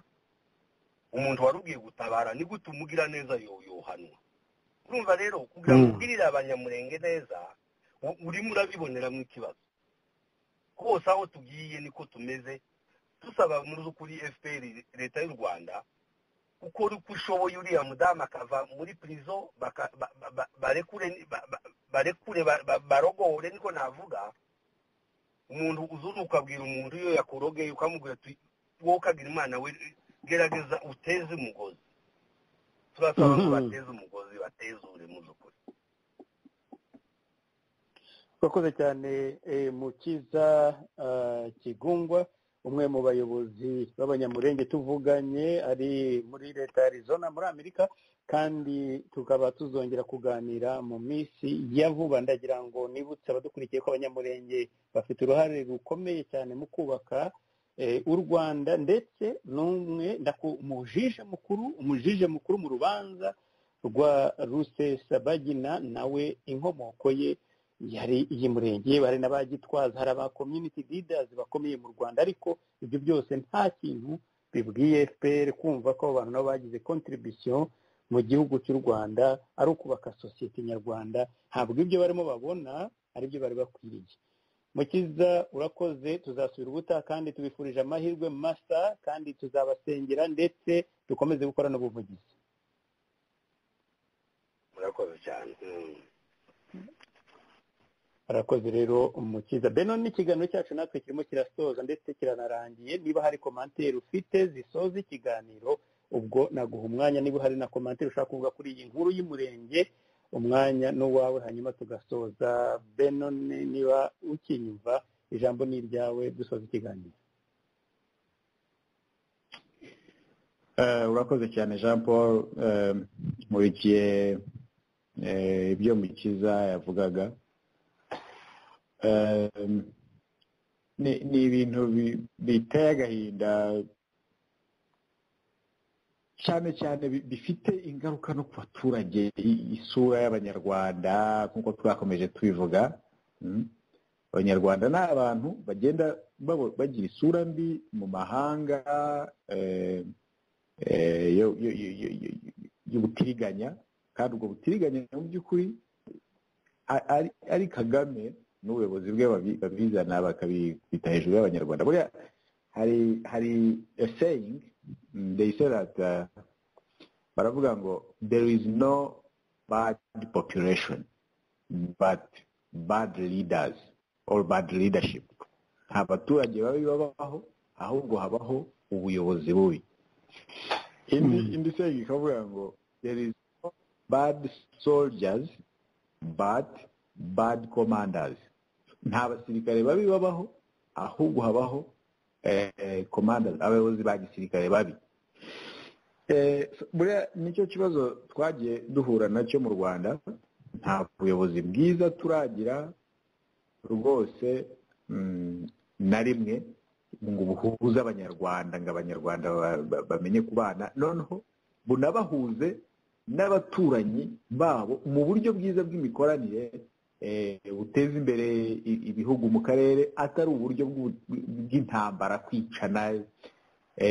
umuntu wari ugiye gutabara ni gute umugira neza yohanwa urumva rero kugira ngo ugirire abanyamurenge neza urimo urabiboneramo ikibazo hose aho tugiye niko tumeze dusaba muri z'ukuri fpr leta y'u rwanda ukora uko ushoboye uriya mudamu akava muri pirizo barekure barogore niko navuga umuntu uzuru ukabwira umuntu iyo yakurogeye ukamubwira wowe ukagira umwana we gerageza uteze umugozi turasaba ko bateze umugozi bateze uri mu by'ukuri twakoze cyane mukiza kigungwa umwe mu bayobozi b'abanyamurenge tuvuganye ari muri leta ya Arizona muri amerika kandi tukaba tuzongera kuganira mu minsi ya vuba ndagira ngo nibutse abadukurikiye ko abanyamurenge bafite uruhare rukomeye cyane mu kubaka u rwanda ndetse n'umwe umujije mukuru umujije mukuru mu rubanza rwa rusesabagina nawe inkomoko ye yari iy'umurenge bari na ba gitwaza hari aba community leaders bakomeye mu rwanda ariko ibyo byose nta kintu bibwiye fpr kumva ko abantu nabo bagize contribution mu gihugu cy'u rwanda ari ukubaka sosiyete nyarwanda ntabwo ibyo barimo babona ari byo bari bakwiriye mukiza urakoze tuzasubira ubuta kandi tubifurije amahirwe masa kandi tuzabasengera ndetse dukomeze gukora n'ubuvugizi murakoze cyane arakoze rero umukiza beno n'ikiganiro cyacu natwe kirimo kirasoza ndetse kiranarangiye niba hari komantere ufite zisoza ikiganiro ubwo naguha umwanya niba hari na komantere ushaka kuvuga kuri iyi nkuru y'umurenge umwanya n'uwawe hanyuma tugasoza beno niba ukinyumva ijambo ni iryawe dusoza ikiganiro urakoze cyane jean paul nkurikiye ibyo mukiza yavugaga ni ibintu biteye agahinda cyane cyane bifite ingaruka no ku baturage isura y'abanyarwanda nk'uko twakomeje tubivuga abanyarwanda ni abantu bagenda bagira isura mbi mu mahanga y'ubutiriganya kandi ubwo butiriganya mu by'ukuri ari kagame n'ubuyobozi bwe babizana bakabita hejuru y'abanyarwanda buriya hari hari a saying they say that baravuga ngo there is no bad population but bad leaders or bad leadership nta baturage babi babaho ahubwo habaho ubuyobozi bubi indi indi saying ikavuga ngo there is no bad soldiers but bad commanders nta basirikare babi babaho ahubwo habaho komanda abayobozi ba gisirikare babi buriya nicyo kibazo twagiye duhura nacyo mu rwanda nta buyobozi bwiza turagira rwose na rimwe ngo buhuze abanyarwanda ngo abanyarwanda bamenye kubana noneho bunabahuze n'abaturanyi babo mu buryo bwiza bw'imikoranire buteza imbere ibihugu mu karere atari uburyo bw'intambara kwicana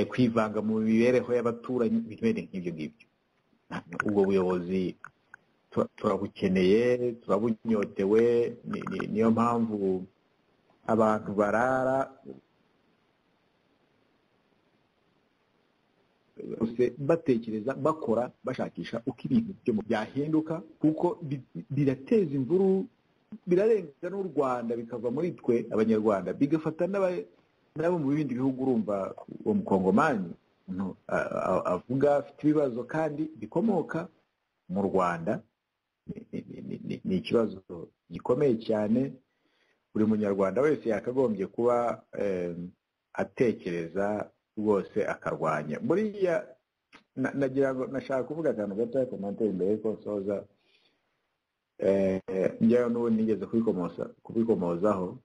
kwivanga mu mibereho y'abaturanyi bene nk'ibyo ngibyo ubwo buyobozi turabukeneye turabunyotewe niyo mpamvu abantu barara batekereza bakora bashakisha uko ibintu byahinduka kuko birateza imvuru birarenga n'u rwanda bikava muri twe abanyarwanda bigafata n'abo mu bindi bihugu urumva uwo mukongomani avuga afite ibibazo kandi bikomoka mu rwanda ni ikibazo gikomeye cyane buri munyarwanda wese yakagombye kuba atekereza rwose akarwanya buriya nagira ngo nashaka kuvuga akantu gatoya komantere mbere yuko nsoza njyayo n'ubundi nigeze kubikomozaho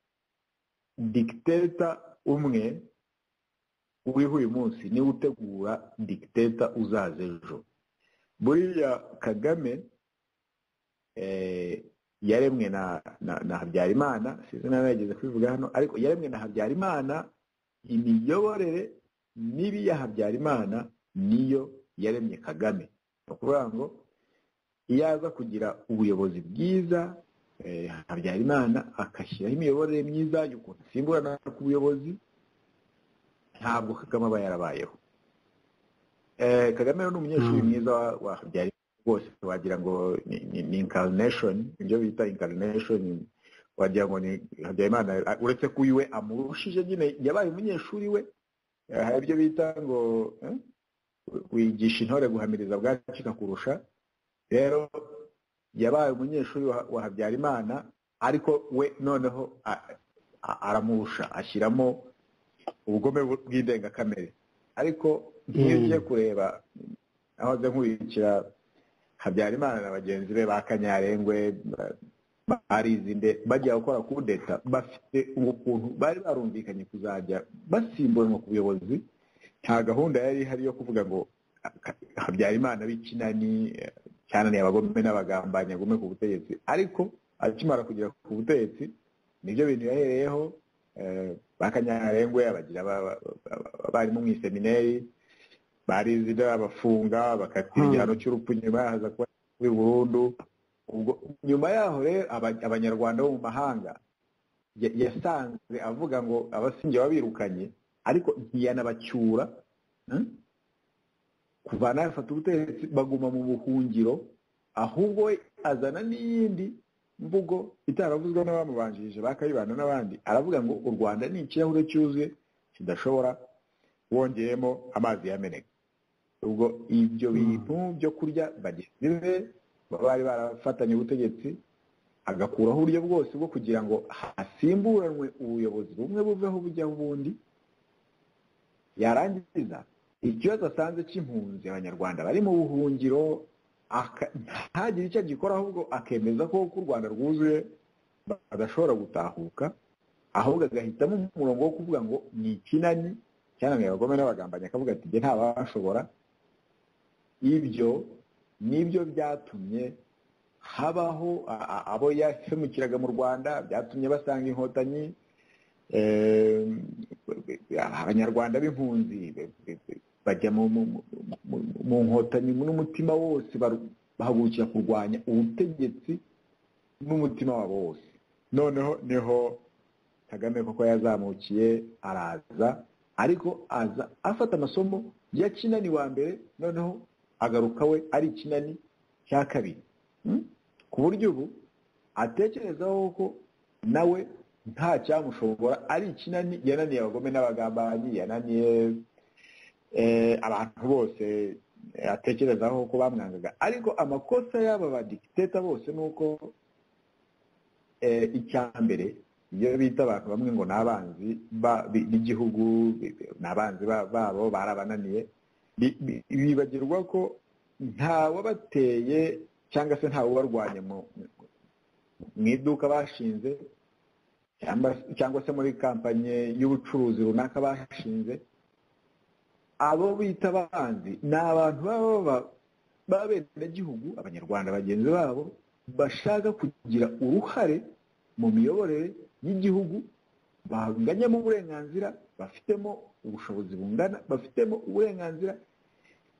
dikiteta umwe uriho uyu munsi niwe utegura dikiteta uzaza ejo buriya kagame yaremwe na habyarimana sinzi nawe yageze kubivuga hano ariko yaremwe na habyarimana imiyoborere mibi ya habyarimana niyo yaremye kagame ni ukuvuga ngo iyo aza kugira ubuyobozi bwiza habyarimana agashyiraho imiyoborere myiza y'ukuntu asimburana ku buyobozi ntabwo kagame aba yarabayeho kagame ni umunyeshuri mwiza wa habyarimana rwose wagira ngo ni inkarineshoni ibyo bita inkarineshoni wagira ngo ni habyarimana uretse ko uyu we amurushije nyine yabaye umunyeshuri we hari ibyo bita ngo wigisha intore guhamiriza bwacika kurusha rero yabaye umunyeshuri wa habyarimana ariko we noneho a- a- aramurusha ashyiramo ubugome bu- bw'indengakamere ariko nk'iyo Mm. ugiye kureba aho aza nkurikira habyarimana na bagenzi be ba kanyarengwe ba- barizinde bajya gukora kudeta bafite ukuntu bari barumvikanye kuzajya basimburanwa ku buyobozi nta gahunda yari ihari yo kuvuga ngo "Ka- habyarimana b'ikinani eh, cyananiye abagome n'abagambanyi agume ku butegetsi ariko akimara kugera ku butegetsi nibyo bintu yahereyeho eh, ba kanyarengwe abagira aba- aba- aba- abarimu mu iseminari barizida bafunga bakatira Hmm. igihano cy'urupfu nyuma haza kuba kuri burundu ubwo nyuma yaho rero aba- abanyarwanda bo mu mahanga ya- yasanze avuga ngo abasinge babirukanye ariko ntiyanabacyura hmm? kuva nafata ubutegetsi baguma mu buhungiro ahubwo we azana n'iyindi mvugo itaravuzwe n'abamubanjirije ba kayibanda n'abandi aravuga ngo u rwanda ni ikirahure cyuzuye kidashobora wongeyemo amazi yameneka ubwo ibyo bintu byo kurya bagenzi be bari barafatanye ubutegetsi agakuraho uburyo bwose bwo kugira ngo hasimburanwe ubuyobozi bumwe buveho bujyaho ubundi yarangiza ikibazo asanze cy'impunzi abanyarwanda bari mu buhungiro aka- ntagire icyo agikora ahubwo akemeza ko ku rwanda rwuzuye badashobora gutahuka ahubwo agahitamo umurongo wo kuvuga ngo ni ikinani cyananiye abagome n'abagambanyi akavuga ati njye ntabashobora ibyo nibyo byatumye habaho a- a- abo yahemukiraga mu rwanda byatumye basanga inkotanyi eh, abanyarwanda b'impunzi be- be- be- bajya mu- mu mu- mu- mu nkotanyi n'umutima wose baru- bahagurukira kurwanya ubutegetsi n'umutima wabo wose noneho niho kagame koko yazamukiye araza ariko aza afata amasomo ya kinani wa mbere noneho agaruka we ari ikinani cya kabiri Hmm? ku buryo ubu atekerezaho ko nawe nta cyamushobora ari ikinani yananiye abagome n'abagambanyi yananiye eh, abantu bose eh, atekerezaho ko bamwangaga ariko amakosa y'aba badikiteta bose ni uko eh, icya mbere iyo bita abantu bamwe ngo ni abanzi ba- bi- b'igihugu bi- bi- ni abanzi ba- babo barabananiye bi- bi- bibagirwa ko ntawabateye cyangwa se ntawubarwanya mu- mu iduka bashinze cyangwa- cyangwa se muri kampanye y'ubucuruzi runaka bashinze abo bita abanzi ni abantu baba baba- b'abenegihugu abanyarwanda bagenzi babo bashaka kugira uruhare mu miyoborere y'igihugu banganyemo uburenganzira bafitemo ubushobozi bungana bafitemo uburenganzira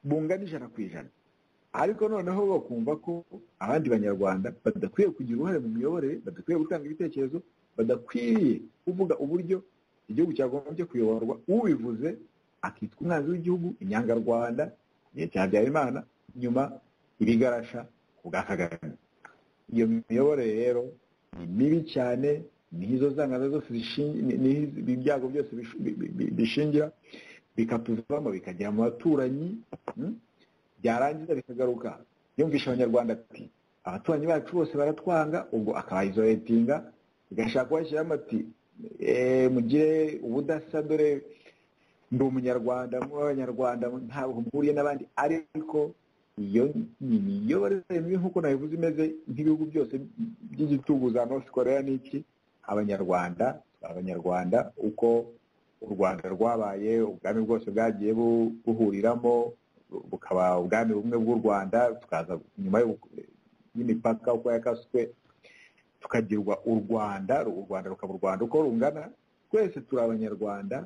bungana ijana ku ijana ariko noneho bakumva ko abandi banyarwanda badakwiye kugira uruhare mu miyoborere badakwiye gutanga ibitekerezo badakwiriye kuvuga uburyo igihugu cyagombye kuyoborwa ubivuze akitwa umwanzi w'igihugu inyangarwanda igihe cya habyarimana nyuma ibigarasha ku bwa kagame iyo miyoborere rero ni mibi cyane niho izo zangano zose zishingi- ni- niho izi- ibi byago byose bish- bi- bi- bi- bishingira bikatuvamo bikagera mu baturanyi hmm? byarangiza bikagaruka yumvisha abanyarwanda ati abaturanyi bacu bose baratwanga ubwo akabayizoretinga bigashaka kubashyiramo ati "Eh, mugire ubudasa dore ndi umunyarwanda mu b'abanyarwanda ntabwo mpuriye n'abandi ariko iyo ni imiyoborere mibi nk'uko nabivuze imeze nk'ibihugu byose by'igitugu za north korea n'iki abanyarwanda abanyarwanda uko u rwanda rwabaye ubwami bwose bwagiye bu- buhuriramo bukaba ubwami bumwe bw'u rwanda tukaza nyuma y'u- y'imipaka uko yakaswe tukagirwa u rwanda u rwanda rukaba u rwanda uko rungana twese turi abanyarwanda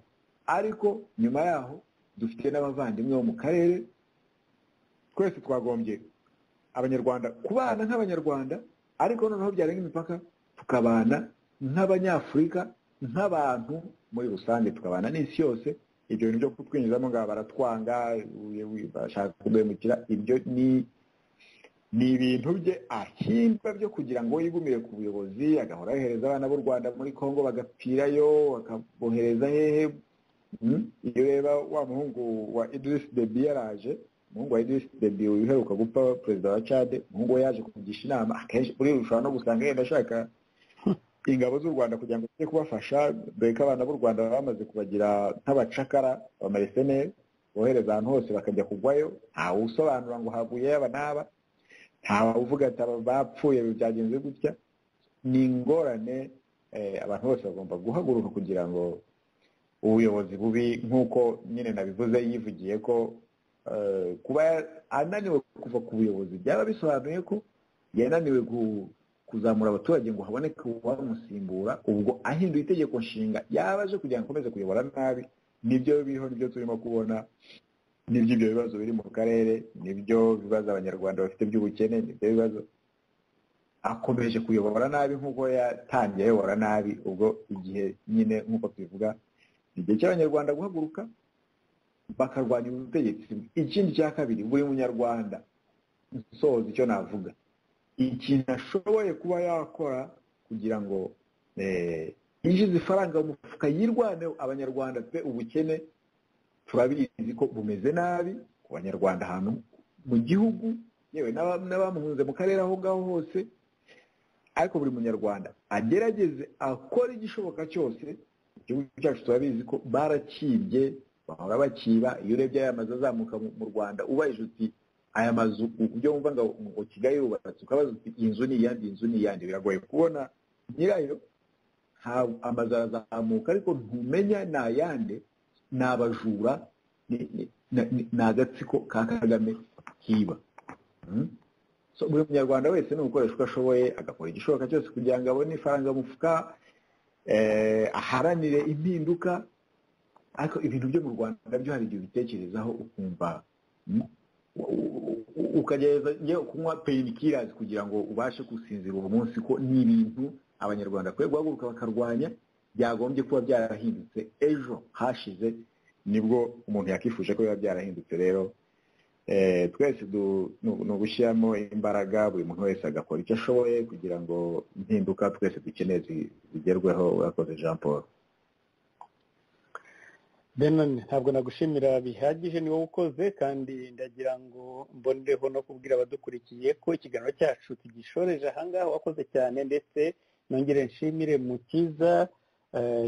ariko nyuma yaho dufite n'abavandimwe bo mu karere twese twagombye abanyarwanda kubana nk'abanyarwanda ariko noneho byarenga imipaka tukabana nk'abanyafurika nk'abantu muri rusange tukabana n'isi yose ibyo bintu byo kutwinjizamo ngaha baratwanga uyu- uyu bashaka kuduhemukira ibyo ni ni ibintu bye ahimba byo kugira ngo yigumire ku buyobozi agahora yohereza abana b'u rwanda muri congo bagapfirayo akabohereza hehe Mm. iyo ureba wa muhungu wa Idris Deby yaraje umuhungu wa Idris Deby uheruka gupfa perezida wa Chad umuhungu we yaje kugisha inama akenshi muri ushobora no gusanga yenda ashaka ingabo z'u rwanda kugira ngo zijye kubafasha dore ko abana b'u rwanda bamaze kubagira nk'abacakara neza bohereza ahantu hose bakajya kugwayo ntawe usobanura ngo haguye yaba n'aba ntawe uvuga ati aba bapfuye byagenze gutya ni ingorane abantu bose bagomba guhaguruka kugira ngo ubuyobozi bubi nk'uko nyine nabivuze yivugiye ko kuba ananiwe kuva ku buyobozi byaba bisobanuye ko yananiwe kuzamura abaturage ngo haboneke uwamusimbura ubwo ahinduye itegeko nshinga yaba aje kugira ngo akomeze kuyobora nabi nibyo biriho nibyo turimo kubona nibyo ibyo bibazo biri mu karere nibyo bibazo abanyarwanda bafite by'ubukene nibyo bibazo akomeje kuyobora nabi nk'uko yatangiye ayobora nabi ubwo igihe nyine nk'uko tubivuga igihe cy'abanyarwanda guhaguruka bakarwanya ubutegetsi ikindi cya kabiri buri munyarwanda nsoza icyo navuga ikintu ashoboye kuba yakora kugira ngo yinjiza ifaranga mu mufuka yirwane abanyarwanda pe ubukene turabizi ko bumeze nabi ku banyarwanda ahantu mu gihugu yewe n'abamuhunze mu karere aho ngaho hose ariko buri munyarwanda agerageze akora igishoboka cyose igihugu cyacu turabizi ko barakibye bahora bakiba iyo urebye aya mazu azamuka mu rwanda ubaye uti aya mazu ibyo wumva ngo kigali yubatse ukabaza uti inzu ni iyandi inzu ni iyandi biragoye kubona nyirayo amazu arazamuka ariko ntumenya ni ayande ni abajura ni agatsiko ka kagame kiba buri munyarwanda wese ni ugukoresha uko ashoboye agakora igishoboka cyose kugira ngo abone ifaranga mufuka aharanire impinduka ariko ibintu byo mu rwanda byo hari igihe ubitekerezaho ukumva ukagerageza kunywa peyini kugira ngo ubashe gusinzira uwo munsi ko ni ibintu abanyarwanda bakwiye guhaguruka bakarwanya byagombye kuba byarahindutse ejo hashize nibwo umuntu yakifuje ko biba byarahindutse rero twese ni ugushyiramo imbaraga buri muntu wese agakora icyo ashoboye kugira ngo impinduka twese dukeneye zigerweho urakoze jean paul benoni ntabwo nagushimira bihagije ni wowe ukoze kandi ndagira ngo mbonereho no kubwira abadukurikiye ko ikiganiro cyacu tugishoreje ahangaha wakoze cyane ndetse nongere nshimire mukiza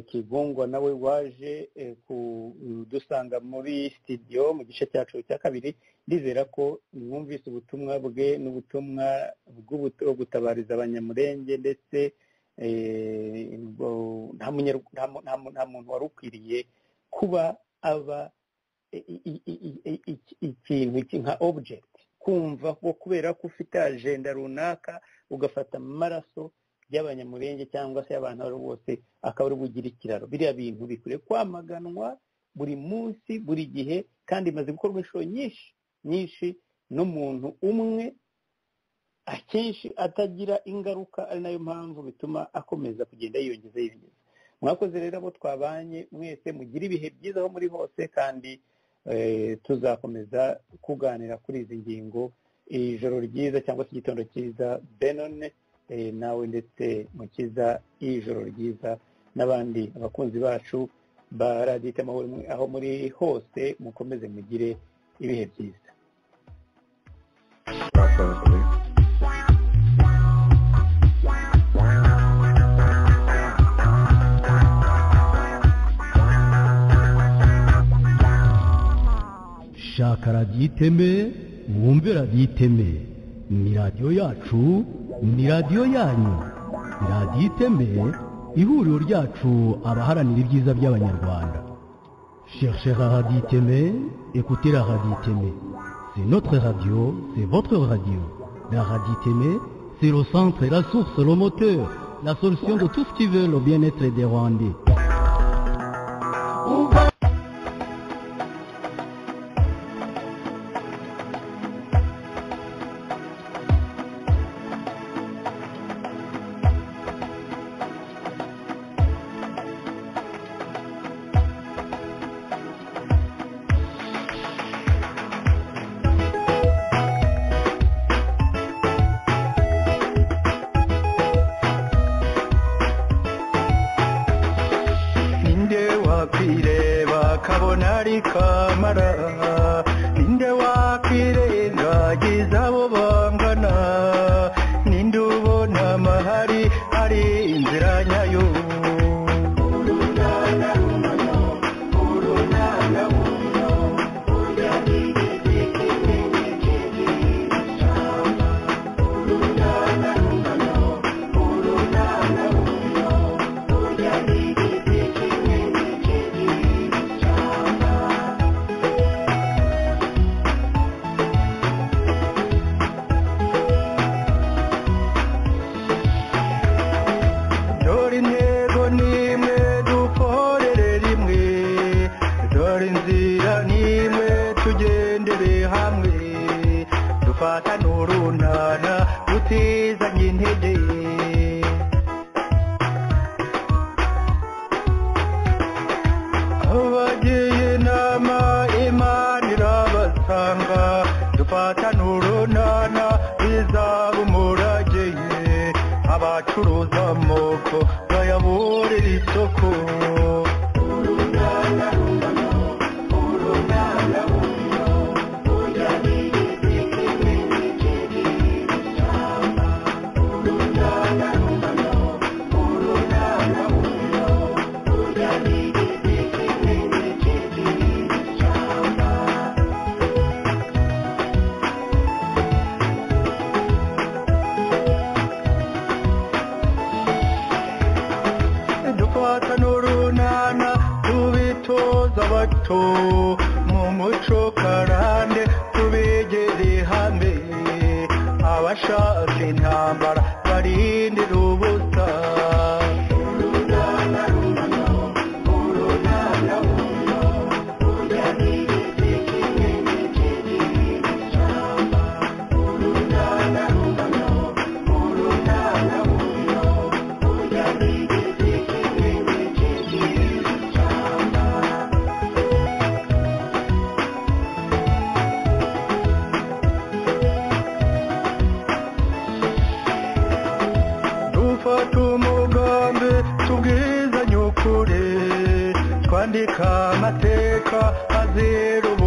kigungwa nawe waje kudusanga muri sitidiyo mu gice cyacu cya kabiri ndizera ko mwumvise ubutumwa bwe n'ubutumwa bwo gutabariza abanyamurenge ndetse nta muntu wari ukwiriye kuba aba ikintu nka object kumva ko kubera ko ufite ajenda runaka ugafata amaraso y'abanyamurenge cyangwa se y'abantu abo ari bose akaba ari bugira ikiraro biriya bintu bikwiye kwamaganwa buri munsi buri gihe kandi bimaze gukorwa inshuro nyinshi nyinshi n'umuntu umwe akenshi atagira ingaruka ari nayo mpamvu bituma akomeza kugenda yiyongeza yiyongeza mwakoze rero abo twabanye mwese mugire ibihe byiza aho muri hose kandi tuzakomeza kuganira kuri izi ngingo ijoro ryiza cyangwa se igitondo cyiza benone nawe ndetse mukiza ijoro ryiza n'abandi abakunzi bacu ba radiyo itamahoro aho muri hose mukomeze mugire ibihe byiza shaka radiyo iteme wumve radiyo iteme ni radiyo yacu ni radiyo yanyu radiyo iteme ihuriro ryacu abaharanira ibyiza by'abanyarwanda cherchera radiyo iteme ekutera radiyo iteme c'est notre radio c'est votre radio la radiyo iteme c'est le centre la source le moteur la solution de tout ce qui veut le bien-être des rwandais inzira abacuruza amoko bayaburire isoko dufata n'urunana tubitoza abato mu muco karande tubegere hamwe abashaka intambara barindira ubusa dufata umugambi tubwizanye ukuri twandika amateka azira ubu